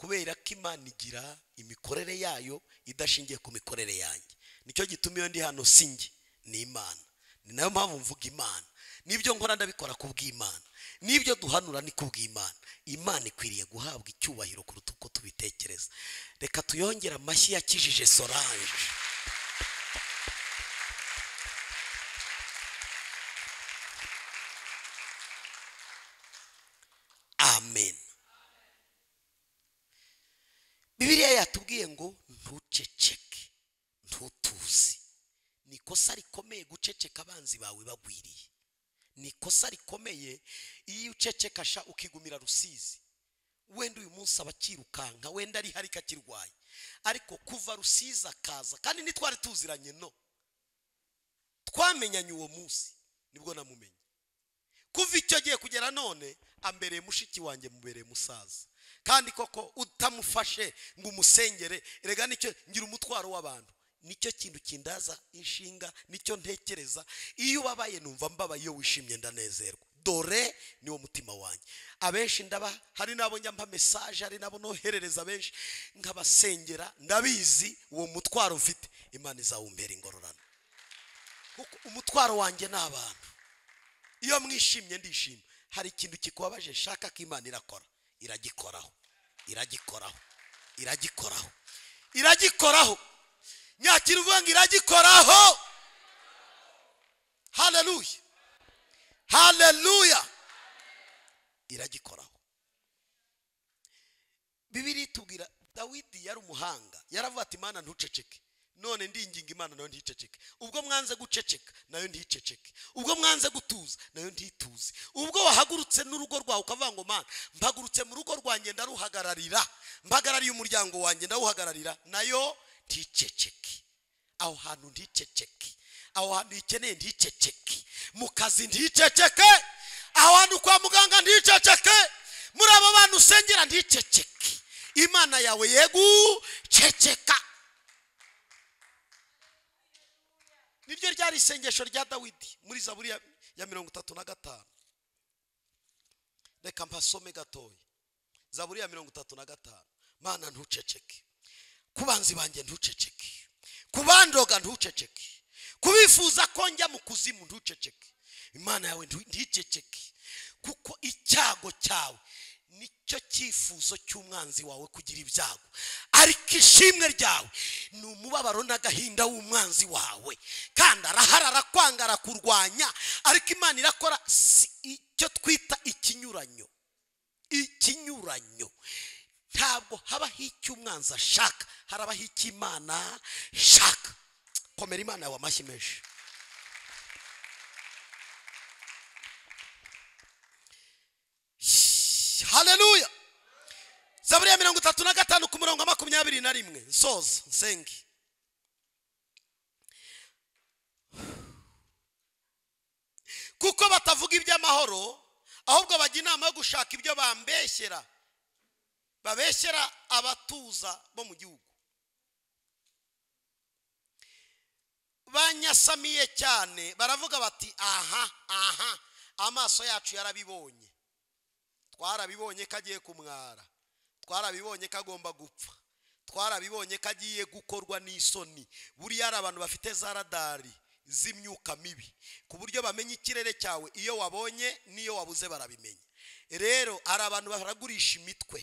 kubera ko imana igira imikorere yayo idashingiye ku mikorere yanjye nicyo gituma iyo ndi hano si njye ni imana ni nayo mpamvu mvuga imana n'ibyo nkora ndabikora ku bw'imana n'ibyo duhanura ni ku bw'imana imana ikwiriye guhabwa icyubahiro kuruta uko tubitekereza reka tuyongere amashyi yakijije sorange amen bibiliya yatubwiye ngo ntuceceke ntutuzi ni ikosa rikomeye guceceka abanzi bawe bagwiriye ni ikosa rikomeye iyo ucecekasha ukigumira rusizi wenda uyu munsi abakirukanka wenda ari hari kakirwaye ariko kuva rusizi akaza kandi ntitwari tuziranye no twamenyanye uwo munsi nibwo namumenye kuva icyo gihe kugera none ambereye mushiki wanjye mubereye musaza kandi koko utamufashe ngo umusengere rega nicyo ngira umutwaro w'abantu nicyo kintu kindaza inshinga nicyo ntekereza iyo ubabaye numva mbabaye iyo wishimye ndanezerwa dore niwo mutima wanjye abenshi ndaba hari n'abo njyamba mesaje hari n'abo noherereza benshi nkabasengera ndabizi uwo mutwaro mfite imana izawumbera ingororano kuko umutwaro wanjye ni abantu iyo mwishimye ndishima hari ikintu kikubabaje shaka ko imana irakora iragikoraho iragikoraho iragikoraho iragikoraho nyakira uvuga ngo iragikoraho haleluya haleluya iragikoraho bibiri tubwira dawidi yari umuhanga yaravuga ati imana ntuceceke none ndinginga imana nayo nticeceke ubwo mwanze guceceka nayo nticeceke ubwo mwanze gutuza nayo ntituze ubwo wahagurutse n'urugo rwawe ukavuga ngo mana mpagurutse mu rugo rwanjye ndaruhagararira mpagarariye umuryango wanjye ndawuhagararira nayo nticeceke aho hantu nticeceke aho hantu uyikeneye nticeceke mu kazi nticeceke aho hantu kwa muganga nticeceke muri abo bantu usengera nticeceke imana yawe yeguceceka niryo ryari isengesho rya dawidi muri zaburi ya- ya mirongo itatu na gatanu reka mpasome gatoya zaburi ya mirongo itatu na gatanu mana ntuceceke ku banzi banjye ntuceceke ku bandoga ntuceceke kubifuza ko njya mu kuzimu ntuceceke imana yawe ntu- nticeceke kuko icyago cyawe nicyo cyifuzo cy'umwanzi wawe kugira ibyago ariko ishimwe ryawe ni umubabaro n'agahinda w'umwanzi wawe kandi arahara arakwanga arakurwanya ariko imana irakora si- icyo twita ikinyuranyo ikinyuranyo ntabwo habaho icyo umwanzi ashaka harabaho icyo imana ishaka komera imana yawe amashyi menshi haleluya zaburi ya mirongo itatu na gatanu ku murongo wa makumyabiri na rimwe nsoza nsenge kuko batavuga iby'amahoro ahubwo bajya inama yo gushaka ibyo bambeshyera babeshyera abatuza bo mu gihugu banyasamiye cyane baravuga bati aha aha amaso yacu yarabibonye twarabibonye ko agiye kumwara twarabibonye ko agomba gupfa twarabibonye ko agiye gukorwa n'isoni buriya hari abantu bafite za radari z'imyuka mibi ku buryo bamenya ikirere cyawe iyo wabonye n'iyo wabuze barabimenya rero hari abantu baragurisha imitwe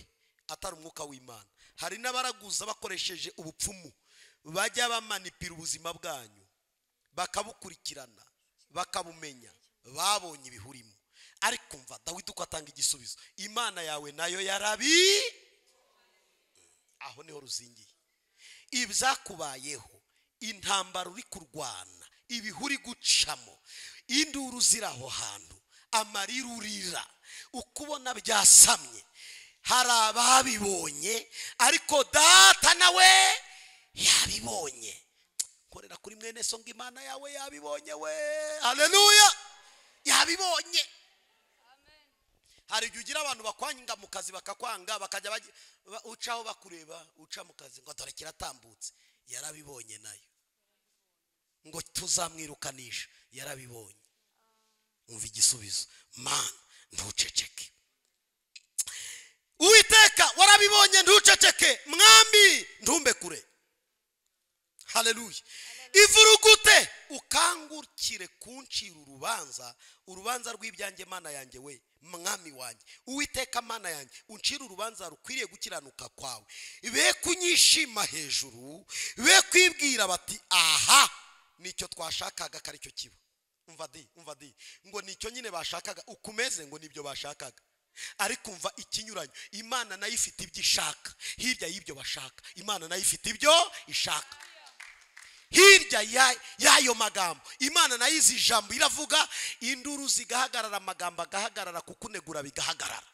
atari umwuka w'imana hari n'abaraguza bakoresheje ubupfumu bajya bamanipira ubuzima bwanyu bakabukurikirana bakabumenya babonye ibihurimo ariko mva dawidi uko atanga igisubizo imana yawe nayo yarabi aho niho ruzingiye ibyakubayeho intambara uri kurwana ibihu uri gucamo induru ziri aho hantu amarira urira ukubona byasamye hari ababibonye ariko data nawe yabibonye korera kuri mwene so ngo imana yawe yabibonye we haleluya yabibonye hari igihe ugira abantu bakwanga mu kazi bakakwanga bakajya bagi- ba- ucaho bakureba uca mu kazi ngo dore kiratambutse yarabibonye nayo ngo tuzamwirukanisha yarabibonye umva igisubizo mana ntuceceke uwiteka warabibonye ntuceceke mwambi ntumbe kure haleluya ivurugute ukangukire kuncira urubanza urubanza rw'ibyanjye mana yanjye we mwami wanjye uwiteka mana yanjye uncire urubanza rukwiriye gukiranuka kwawe be kunyishima hejuru be kwibwira bati aha nicyo twashakaga ko aricyo kiba umva di umva di ngo nicyo nyine bashakaga ukomeze ngo nibyo bashakaga ariko umva ikinyuranyo imana nayo ifite ibyo ishaka hirya y'ibyo bashaka imana nayo ifite ibyo ishaka hirya ya- y'ayo magambo imana nayo izi ijambo iravuga induru zigahagarara amagambo agahagarara kukunegura bigahagarara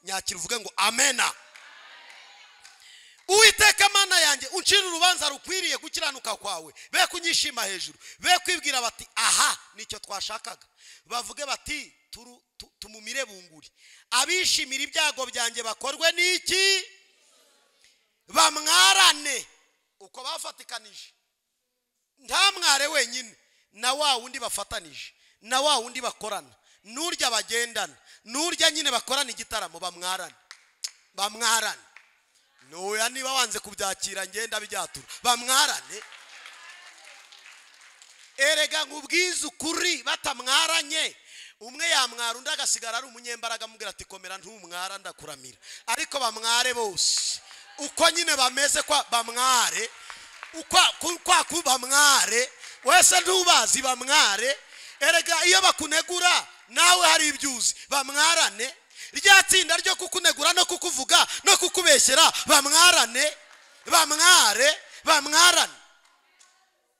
nyakira uvuge ngo amena uwiteka mana yanjye uncira urubanza rukwiriye gukiranuka kwawe be kunyishima hejuru be kwibwira bati aha nicyo twashakaga bavuge bati turu- tu- tumumire bunguri abishimira ibyago byanjye bakorwe n'iki bamwarane uko bafatikanije ntamware wenyine na wa wundi bafatanije na wa wundi bakorana n'urya bagendana n'urya nyine bakorana igitaramo bamwarane bamwarane ntoya niba wanze kubyakira ngenda byatura bamwarane erega nkubwize ukuri batamwaranye umwe yamwara undi agasigara ari umunyembaraga amubwira ati komera ntumwara ndakuramira ariko bamware bose uko nyine bameze kwa bamware ukwa- ku- kwa ku bamware wese ntubazi bamware erega iyo bakunegura nawe hari ibyo uzi bamwarane rya tsinda ryo kukunegura no kukuvuga no kukubeshyera bamwarane bamware bamwarane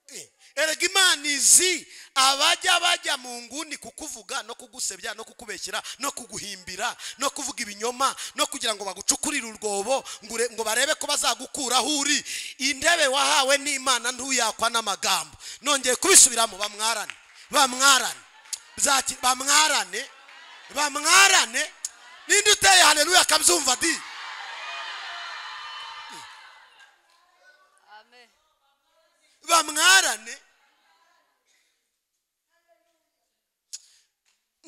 Eh, erega imana izi abajya bajya mu nguni kukuvuga no kugusebya no kukubeshyera no kuguhimbira no kuvuga ibinyoma no kugira ngo bagucukurire urwobo ngo ure- ngo barebe ko bazagukuraho uri intebe wahawe n'imana ntuyakwa n'amagambo nongeye kubisubiramo bamwarane bamwarane Zaki- bamwarane bamwarane ninde uteye haleluya akabyumva di bamwarane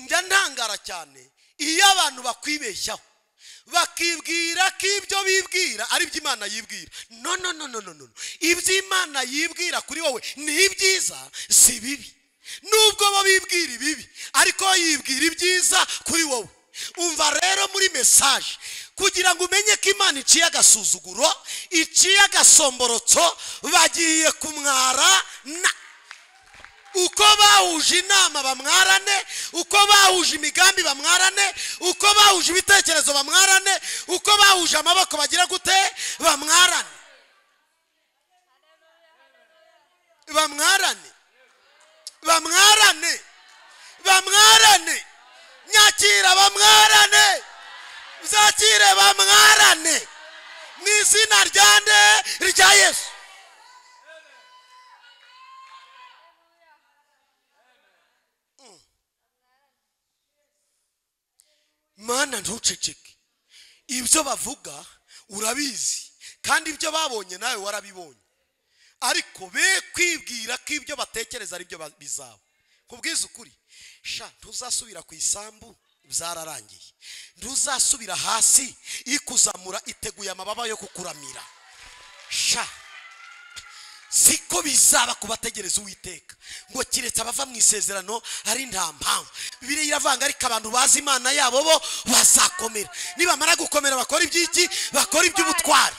njya ntangara cyane iyo abantu bakwibeshyaho bakibwira ko ibyo bibwira ari byo imana yibwira no no no no no no ibyo imana yibwira kuri wowe ni ibyiza si bibi nubwo bo bibwira ibibi ariko wo yibwira ibyiza kuri wowe umva rero muri mesaje kugira ngo umenye ko imana iciye agasuzuguro iciye agasomborotso bagiye kumwara na uko bahuje inama bamwarane uko bahuje imigambi bamwarane uko bahuje ibitekerezo bamwarane uko bahuje amaboko bagira gute bamwarane bamwarane bamwarane bamwarane nyakira bamwarane zakire bamwarane mu izina rya nde rya yesu mana ntuceceke ibyo bavuga urabizi kandi ibyo babonye nawe warabibonye ariko be kwibwira ko ibyo batekereza ari byo ba- bizaba kubwiza ukuri sha ntuzasubira ku isambu byararangiye ntuzasubira hasi ikuzamura iteguye amababa yo kukuramira sha siko bizaba kubategereza uwiteka ngo kiretse abava mu isezerano ari nta mpamvu bibiri iravanga ariko abantu bazi imana yabo bo bazakomera nibamara gukomera bakora iby'iki bakora iby'ubutwari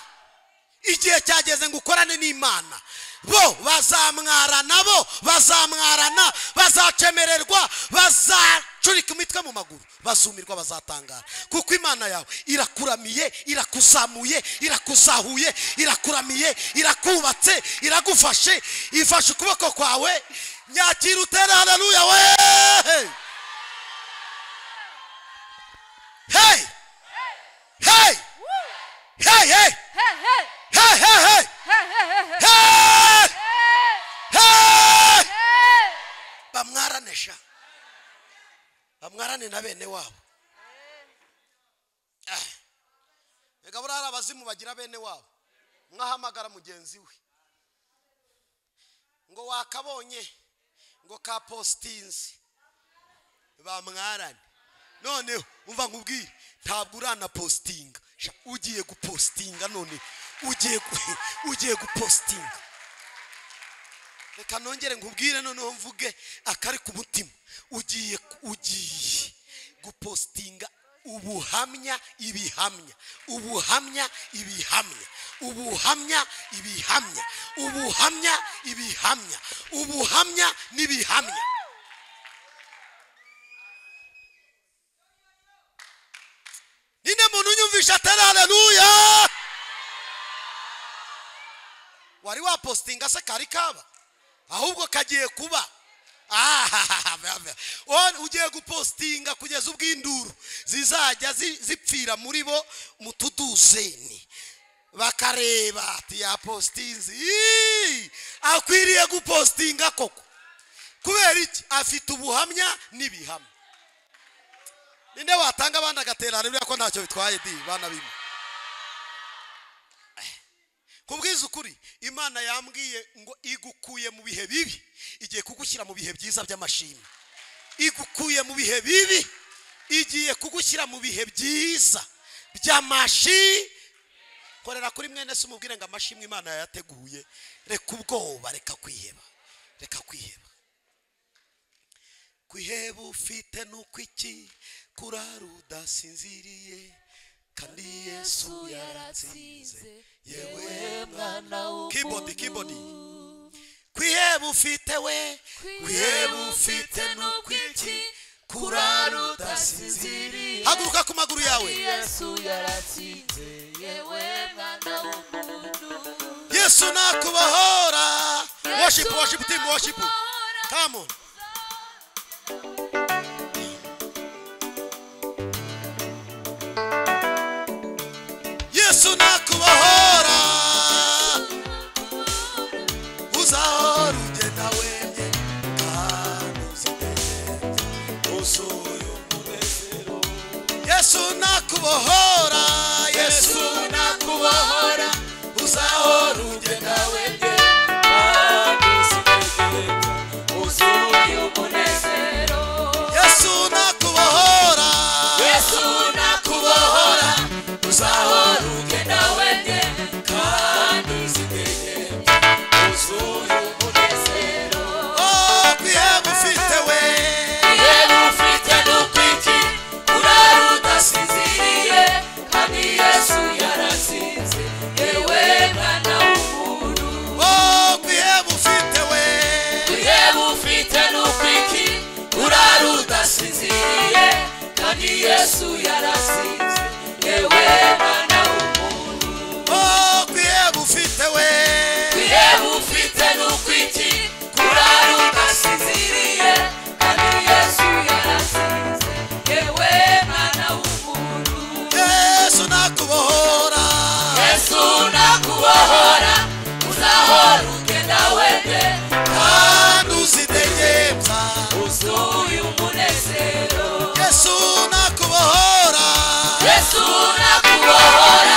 igihe cyageze ngo ukorane n'imana bo bazamwarana bo bazamwarana bazacemererwa bazacurika imitwe mu maguru bazumirwa bazatangara kuko imana yawe irakuramiye irakuzamuye irakuzahuye irakuramiye irakubatse iragufashe ifashe ukuboko kwawe nyakira utere haleluya we hey hey hey hey Hey, hey, hey! Hey! Hey! bamwarane sha bamwarane na bene wabo reka buriya hari abazimu bagira bene wabo mwahamagara mugenzi we ngo wakabonye ngo ka postinzi bamwarane noneho umva nkubwire ntabwo uranapositinga Sha, ugiye gupositinga none ugiye gu- ugiye gupositinga reka nongere nkubwire noneho mvuge akari ku mutima ugiye ugiye gupositinga ubuhamya ibihamya ubuhamya ibihamya ubuhamya ibihamya ubuhamya ibihamya ubuhamya n'ibihamya ninde muntu unyumvisha atari haleluya wari wapositinga se kari kaba ahubwo kagiye kuba Ah, One, ugiye gupositinga kugeza ubwo induru zizajya zi- zipfira muri bo mu tuduzeni bakareba ati yapositinze Ii! akwiriye gupositinga koko kubera iki afite ubuhamya n'ibihamya ninde watanga abandi agaterana buriya ko ntacyo bitwaye di bana bimwe kubwiza ukuri imana yambwiye ngo igukuye mu bihe bibi igiye kugushyira mu bihe byiza by'amashimwe igukuye mu bihe bibi igiye kugushyira mu bihe byiza by'amashimwe korera kuri mwene se umubwire ngo amashimwe imana yayateguye reka ubwoba reka kwiheba reka kwiheba kwiheba ufite ni ukw'iki kurara udasinziriye kandi yesu yaratsinze yewe mwana w'umuntu kibodi kwiheba ufite we kwiheba ufite ni ukw'iki kurara udasinziriye haguruka ku maguru yawe yesu yaratsinze yewe mwana w'umuntu yesu nakubahora worship worship team worship Nakubahora. come on yesu nakubahora uzahora ugenda wemye kandi uzitegereze uzuye umunezero yesu nakubohora yesu nakubohora uzahora ugenda wemye kandi uzitegereze uzuye umunezero yesu nakubohora yesu nakubohora uzahora ugenda wemye kandi uzitegereze uzuye umunezero oh kwiheba ufite we yewe ufite n'ukwiki urara udasinziriye kandi yesu yaratsinze yewe mwana w'umuntu Oh, kwiheba ufite we yewe ufite n'ukwiki urara udasinziriye kandi yesu yaratsinze yewe mwana w'umuntu Oh, kwiheba ufite we yewe ufite n'ukwiki kurara udasinziriye kandi yesu yaratsinze yewe mwana w'umuntu yesu nakubohora yesu nakubohora uzahora ugenda wende kandi uzidegembya uzuye umunezero yesu nakubohora yesu nakubohora